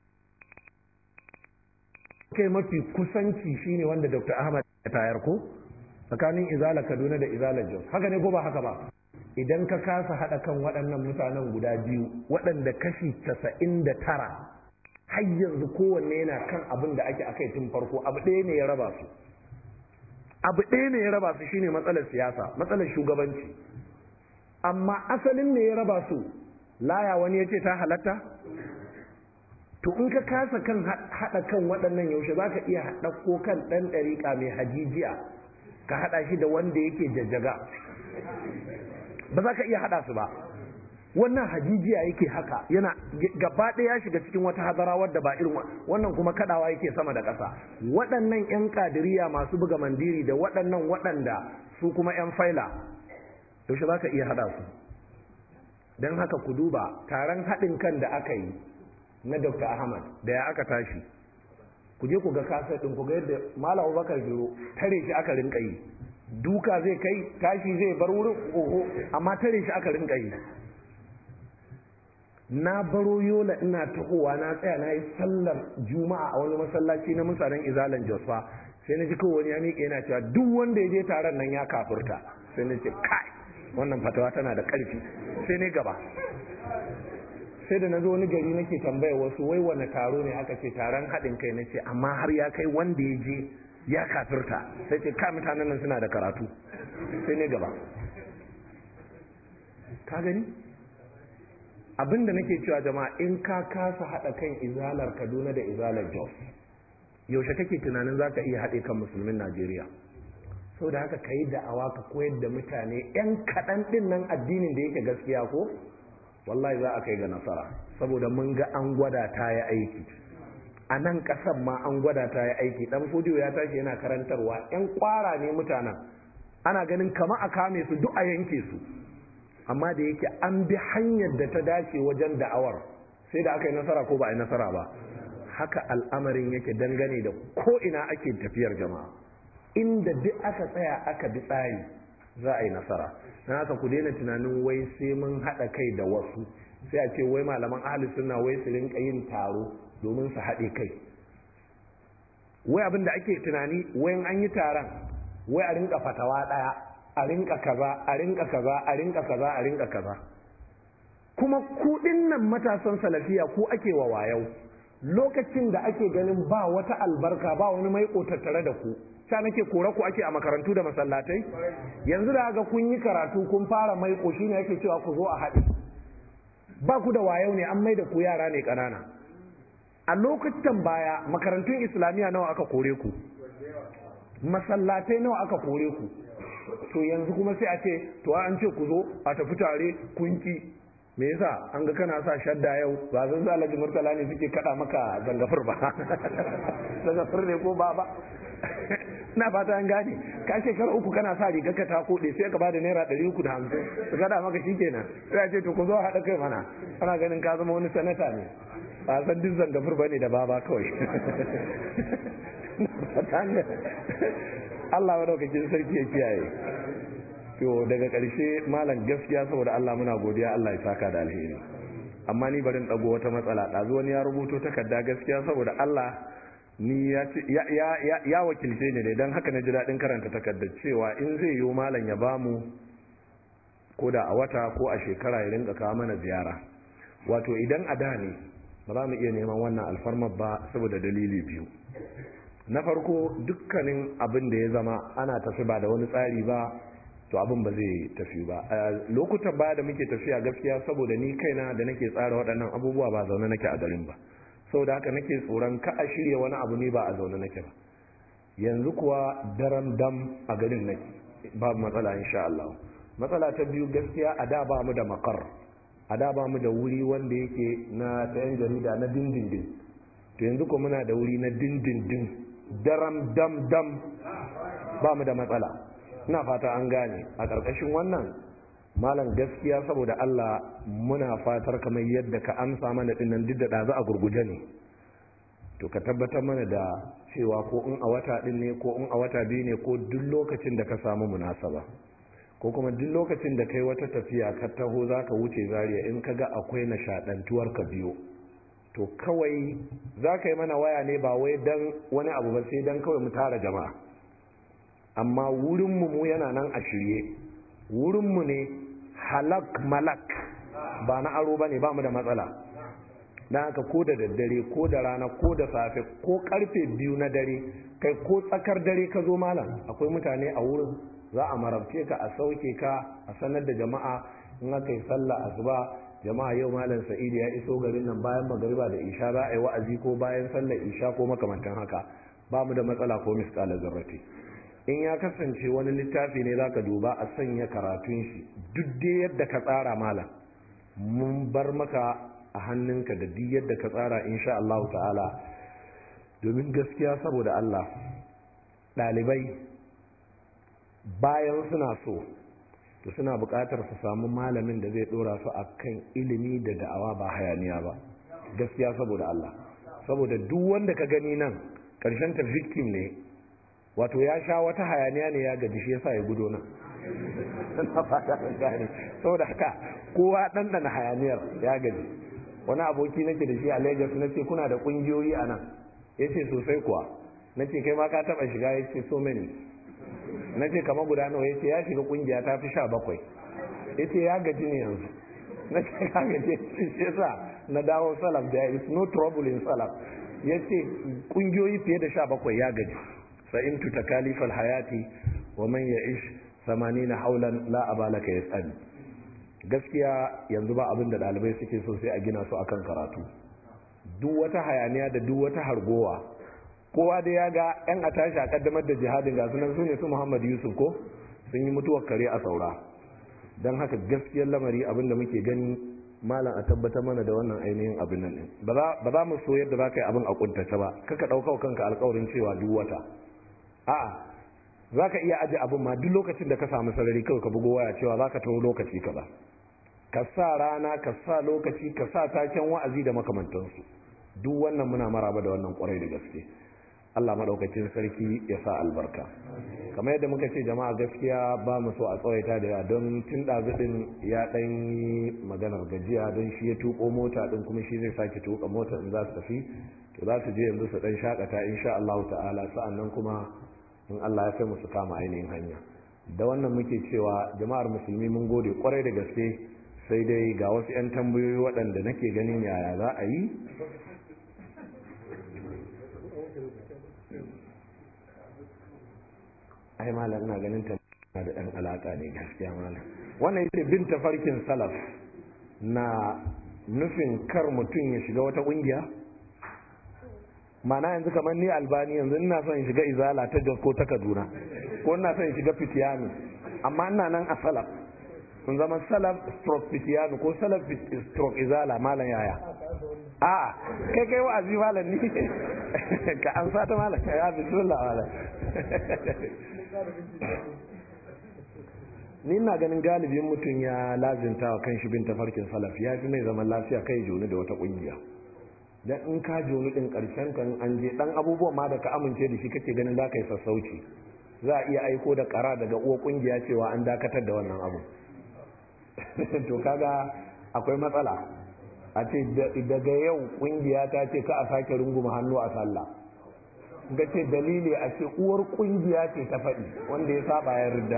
kai mafi kusanci shine wanda dr ahmad ya tayar ko tsakanin izala kaduna da izala jos haka ne ko ba haka ba idan ka kasa haɗa kan waɗannan mutanen guda biyu waɗanda kashi casa'in da tara har yanzu kowanne yana kan abin da ake akai tun farko abu ɗaya ne ya raba su abu ɗaya ne ya raba su shine matsalar siyasa matsalar shugabanci amma asalin ne ya raba su laya wani ya ce ta halatta to in ka kasa kan haɗa kan waɗannan yaushe za ka iya haɗa ko kan ɗan ɗariƙa mai hajijiya ka haɗa shi da wanda yake jajjaga ba za ka iya haɗa su ba wannan hajijiya yake haka yana gaba ɗaya ya shiga cikin wata hadara wadda ba irin wannan kuma kadawa yake sama da ƙasa waɗannan 'yan kadiriya masu buga mandiri da waɗannan waɗanda su kuma 'yan faila yaushe za ka iya haɗa su don haka ku duba taron haɗin kan da aka yi na dr ahmad da ya aka tashi ku je ku ga kasar ɗin ku ga yadda malam abubakar biro tare shi aka rinka yi duka zai kai tashi zai bar wurin oho amma tare shi aka rinka yi na baro yola ina tahowa na tsaya na yi sallar juma'a a wani masallaci na mutanen izalan josfa sai na ji kawai wani ya miƙe yana cewa duk wanda ya je taron nan ya kafurta sai na ce kai wannan fatawa tana da ƙarfi sai ne gaba sai da na zo wani gari nake tambaya wasu wai wani taro ne aka ce taron haɗin kai na ce amma har ya kai wanda ya je ya kafirta sai ce ka mutanen nan suna da karatu sai ne gaba ka gani abinda nake cewa jama'a in ka kasa haɗa kan izalar kaduna da izalar jos yaushe kake tunanin za ka iya haɗe kan musulmin najeriya sau da haka ka yi da'awa ka koyar da mutane 'yan kaɗan ɗin nan addinin da yake gaskiya ko wallahi za a kai ga nasara saboda mun ga an gwada ta ya aiki a nan ƙasar ma an gwada ta ya aiki ɗan fodiyo ya tashi yana karantarwa 'yan kwara ne mutanen ana ganin kama a kame su duk a yanke su amma da yake an bi hanyar da ta dace wajen da'awar sai da aka yi nasara ko ba a yi nasara ba haka al'amarin yake dangane da ko ina ake tafiyar jama'a inda duk aka tsaya aka bi tsari za a yi nasara na haka ku daina tunanin wai sai mun haɗa kai da wasu sai a ce wai malaman ahli sunna wai su rinka yin taro domin su haɗe kai wai abin da ake tunani wayan an yi taron wai a rinka fatawa ɗaya a rinka kaza a rinka kaza a rinka kaza a rinka kaza kuma kuɗin nan matasan salafiya ku ake wa wayau lokacin da ake ganin ba wata albarka ba wani mai tattare da ku ta nake kore ku ake a makarantu da masallatai yanzu da ga kun yi karatu kun fara mai shi ne ake cewa ku zo a haɗe ba ku da wayau ne an mai da ku yara ne ƙanana a lokutan baya makarantun islamiyya nawa aka kore ku masallatai nawa aka kore ku to yanzu kuma sai a ce to an ce ku zo a tafi tare kunki me yasa an ga kana sa shadda yau ba zan za alhaji murtala ne suke kada maka zangafur ba zangafur ne ko ba ba na fata an gane ka shekara uku kana sa riga ka ta kode sai ka bada naira ɗari uku da hamsin su kada maka shikenan sai a ce to ku zo haɗa kai mana ana ganin ka zama wani sanata ne ba san duk zangafur ba ne da baba kawai Allah madaukakin sarki ya kiyaye to daga ƙarshe malam gaskiya saboda Allah muna godiya Allah ya saka da alheri amma ni barin ɗago wata matsala ɗazu wani ya rubuto takarda gaskiya saboda Allah ni ya, ya, ya, wakilce ni ne don haka na ji daɗin karanta takardar cewa in zai yi malam ya bamu ko da a wata ko a shekara ya rinka kawo mana ziyara wato idan a da ne ba za mu iya neman wannan alfarmar ba saboda dalili biyu na farko dukkanin abin da ya zama ana tafi ba da wani tsari ba to abin ba zai tafi ba lokutan baya da muke tafiya gaskiya saboda ni kaina da nake tsara waɗannan abubuwa ba zaune nake a garin ba saboda haka nake tsoron ka a shirya wani abu ne ba a zaune nake ba yanzu kuwa daren dam a garin nake babu matsala insha Allah matsala ta biyu gaskiya a da ba mu da makar a da ba mu da wuri wanda yake na ta yan jarida na dindindin to yanzu ko muna da wuri na dindindin daram dam dam ba mu da matsala ina fata an gane a ƙarƙashin wannan malam gaskiya saboda Allah muna fatar kamar yadda ka amsa mana dinnan duk da ɗazu a gurguje ne to ka tabbatar mana da cewa ko in a wata ɗin ne ko in a wata biyu ne ko duk lokacin da ka samu munasaba ko kuma duk lokacin da kai wata tafiya ka taho za ka wuce zariya in ka ga akwai nishaɗantuwar ka biyo to kawai za ka yi mana waya ne ba wai dan wani abu ba sai dan kawai mu tara jama'a amma wurinmu mu yana nan a shirye wurinmu ne halak malak ba na aro ba ne ba mu da matsala na haka ko da daddare ko da rana ko da safe ko karfe biyu na dare kai ko tsakar dare ka zo malam akwai mutane a wurin za a marabce ka a sauke ka a sanar da jama'a in aka yi sallah asuba jama'a yau malam sa'idu ya iso garin nan bayan magariba da isha za a yi wa'azi ko bayan sallar isha ko makamantan haka ba mu da matsala ko misƙalar zarrafi in ya kasance wani littafi ne za ka duba a sanya karatun shi duk dai yadda ka tsara malam mun bar maka a hannunka da duk yadda ka tsara insha Allah ta'ala domin gaskiya saboda Allah ɗalibai bayan suna so to suna buƙatar su samu malamin da zai ɗora su a kan ilimi da da'awa ba hayaniya ba gaskiya saboda Allah saboda duk wanda ka gani nan ƙarshen ta victim ne wato ya sha wata hayaniya ne ya gaji shi yasa ya gudo nan na fata gane saboda haka kowa ɗanɗana hayaniyar ya gaji wani aboki nake da shi a Lagos na ce kuna da ƙungiyoyi a nan ya ce sosai kuwa na ce kai ma ka taɓa shiga ya ce so many na ce kama guda nawa ya ce ya shiga ƙungiya ta fi sha bakwai ya ce ya gaji ne yanzu na ce ka gaji shi yasa na dawo salaf there is no trouble in salaf ya ce ƙungiyoyi fiye da sha bakwai ya gaji فإن تكاليف الحياة ومن يعيش ثمانين حولا لا أبا لك يسأل gaskiya yanzu ba abin da ɗalibai suke so sai a gina su akan karatu duk wata hayaniya da duk wata hargowa kowa da ya ga yan a tashi a kaddamar da jihadin ga sunan su ne su muhammad yusuf ko sun yi mutuwar kare a saura don haka gaskiyar lamari abin da muke gani malam a tabbatar mana da wannan ainihin abin nan din ba za mu so yadda za ka yi abin a kuntace ba kaka ɗauka kanka alkawarin cewa duk wata a'a za ka iya aje abin ma duk lokacin da ka samu sarari kawai ka bugo waya cewa za ka taho lokaci ka ba ka sa rana ka sa lokaci ka sa taken wa'azi da makamantansu duk wannan muna maraba da wannan kwarai da gaske Allah maɗaukacin sarki ya sa albarka kamar yadda muka ce jama'a gaskiya ba mu so a tsawaita da yawa don tun ɗazuɗin ya ɗan yi maganar gajiya don shi ya tuƙo mota ɗin kuma shi zai sake tuƙa mota in za su tafi to za su je yanzu su ɗan shakata insha Allah ta'ala sa'annan kuma in Allah ya kai mu su kama ainihin hanya da wannan muke cewa jama'ar musulmi mun gode kwarai da gaske sai dai ga wasu 'yan tambayoyi waɗanda nake ganin yaya za a yi ai malam ina ganin ta da ɗan alaƙa ne gaskiya malam wannan yake bin tafarkin salaf na nufin kar mutum ya shiga wata ƙungiya mana yanzu kamar ni albani yanzu ina son in shiga izala ta jos ko ta kaduna ko ina son in shiga fitiyanu amma ina nan a salaf sun zama salaf stroke fitiyanu ko salaf stroke izala malam yaya a kai kai wa'azi malam ni ka an sata malam ya bismillah malam ni ina ganin galibin mutum ya lazinta wa kan shi bin tafarkin salaf ya fi mai zaman lafiya kai joni da wata kungiya dan in ka joni din karshen kan an je dan abubuwan ma da ka amince da shi kake ganin za ka yi sassauci za a iya aiko da kara daga uwa kungiya cewa an dakatar da wannan abu to kaga akwai matsala a ce daga yau kungiya ta ce ka a sake runguma hannu a sallah ga ce dalili a ce uwar kungiya ce ta faɗi wanda ya saba ya ridda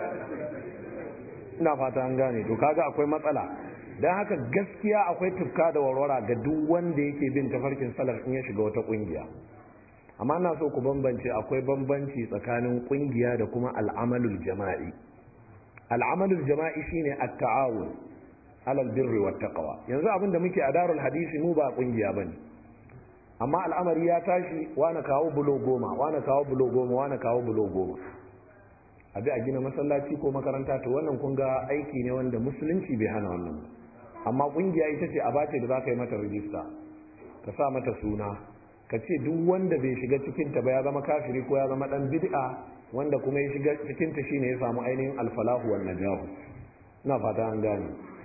ina fata an gane to kaga akwai matsala don haka gaskiya akwai tufka da warwara ga duk wanda yake bin tafarkin salaf in ya shiga wata kungiya amma na so ku bambance akwai bambanci tsakanin kungiya da kuma al'amalul jama'i al'amalul jama'i shine at-ta'awun alal birri wat taqwa yanzu abinda muke a darul hadisi mu ba kungiya bane amma al'amari ya tashi wani kawo bulo goma wani kawo bulo goma wani kawo bulo goma abi a gina masallaci ko makaranta to wannan kun ga aiki ne wanda musulunci bai hana wannan amma kungiya ita ce a bace da za ka yi mata rijista ka sa mata suna ka ce duk wanda bai shiga cikinta ba ya zama kafiri ko ya zama dan bid'a wanda kuma ya shiga cikinta shine ya samu ainihin alfalahu wan najahu ina fata an gane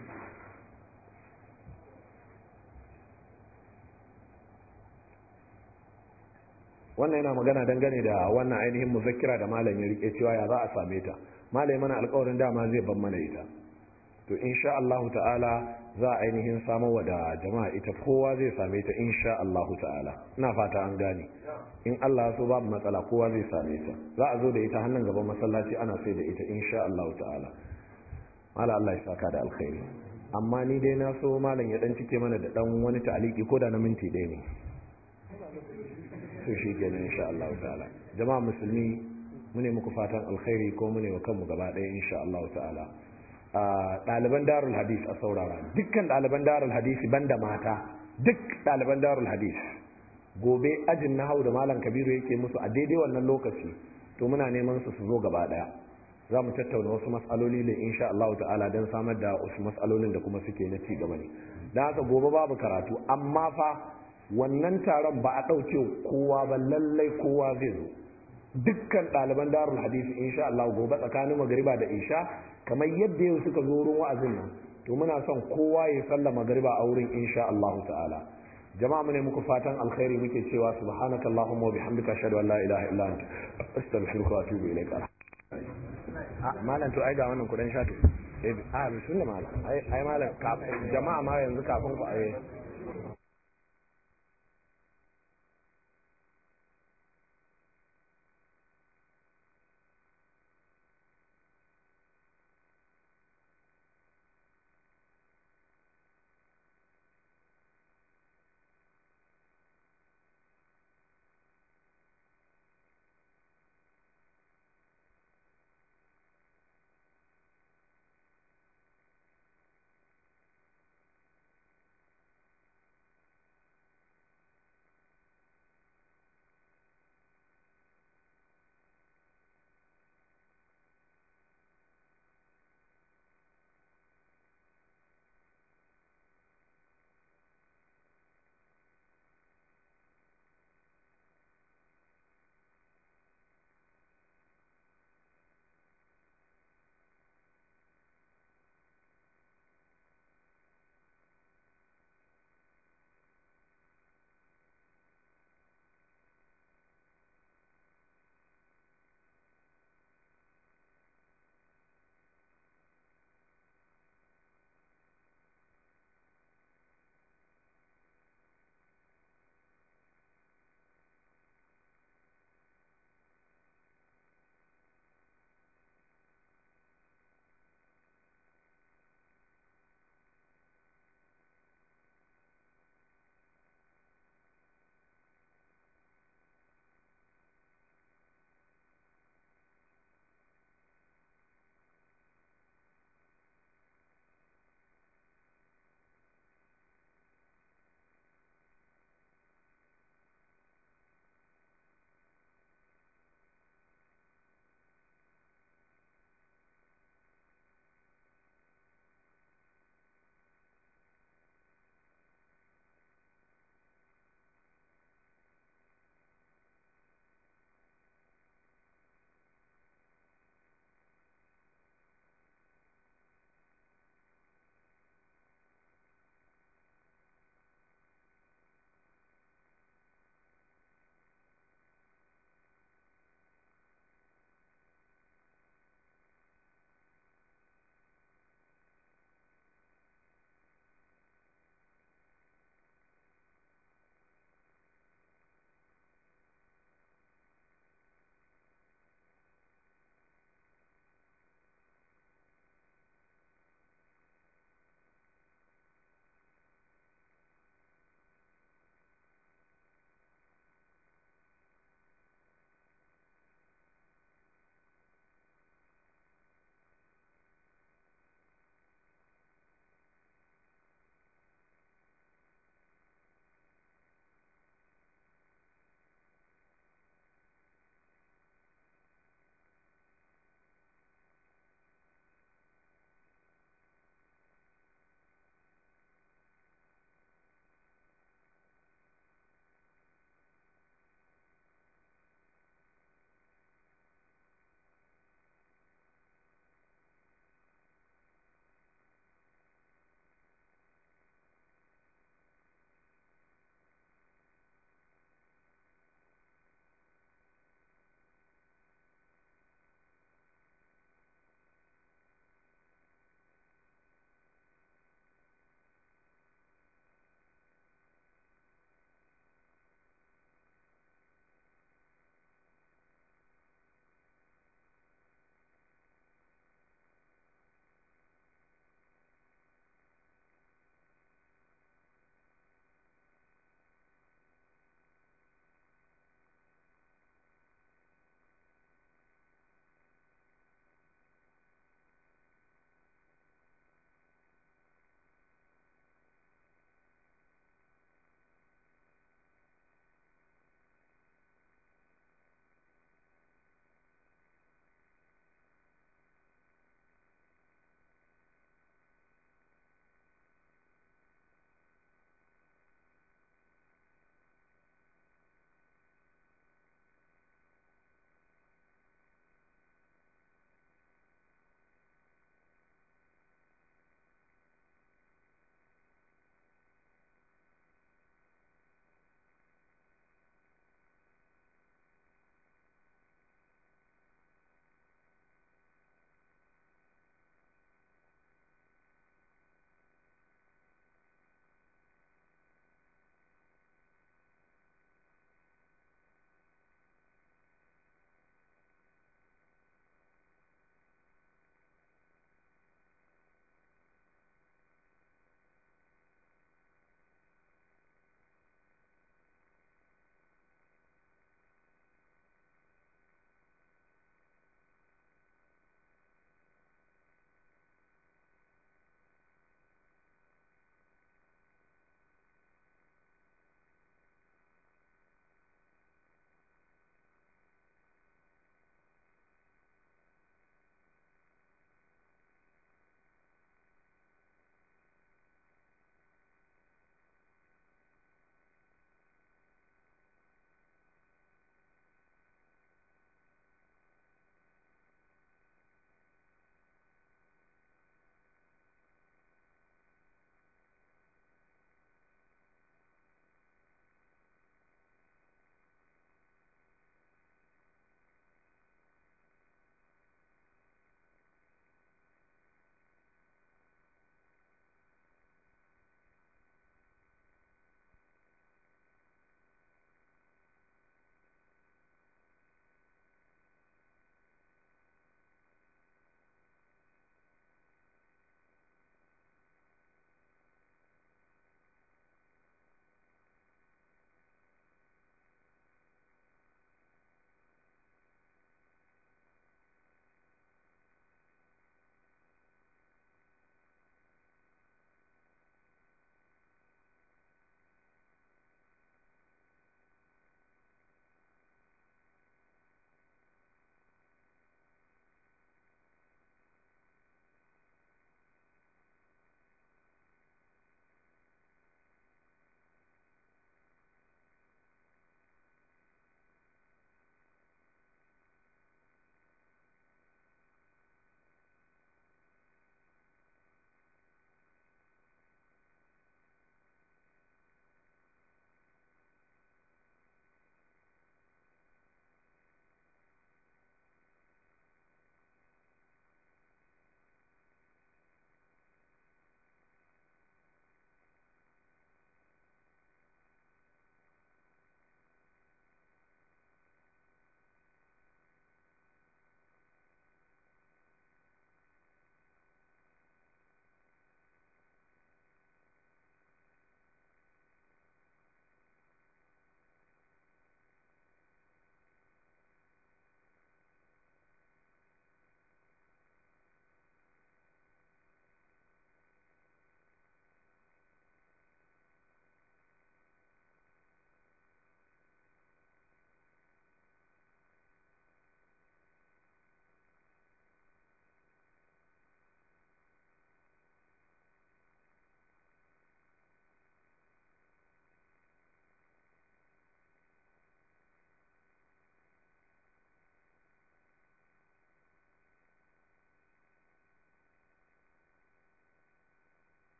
wannan yana magana dangane da wannan ainihin muzakkira da malam ya rike cewa ya za a same ta malam mana alƙawarin dama zai ban mana ita to insha Allah ta'ala za a ainihin samar wa da jama'a ita kowa zai same ta insha Allah ta'ala ina fata an gane in Allah so babu matsala kowa zai same ta za a zo da ita hannun gaban masallaci ana sai da ita insha Allah ta'ala mala Allah ya saka da alkhairi amma ni dai na so malam ya dan cike mana da dan wani ta'aliki ko da na minti ɗaya ne to shi kenan insha Allah ta'ala jama'a musulmi mune muku fatan alkhairi ko mune wa kanmu gaba ɗaya insha Allah ta'ala ɗaliban darul hadis a saurara dukkan ɗaliban darul hadisi banda mata duk ɗaliban darul hadis gobe ajin na hau da malam kabiru yake musu a daidai wannan lokaci to muna neman su su zo gaba ɗaya za mu tattauna wasu matsaloli ne insha Allah ta'ala don samar da wasu matsalolin da kuma suke na ci gaba ne don haka gobe babu karatu amma fa wannan taron ba a ɗauke kowa ba lallai kowa zai zo dukkan ɗaliban darul hadisi insha Allah gobe tsakanin magariba da isha kamar yadda yau suka zo wurin wa'azin nan to muna son kowa ya salla magariba a wurin insha Allah ta'ala jama'a mu ne muku fatan alkhairi muke cewa subhanakallahumma wa bihamdika ashhadu an la ilaha illa anta astaghfiruka wa atubu ilaik a malam to ai ga wannan kudan shato eh a bismillah malam ai ai malam jama'a ma yanzu kafin ku ai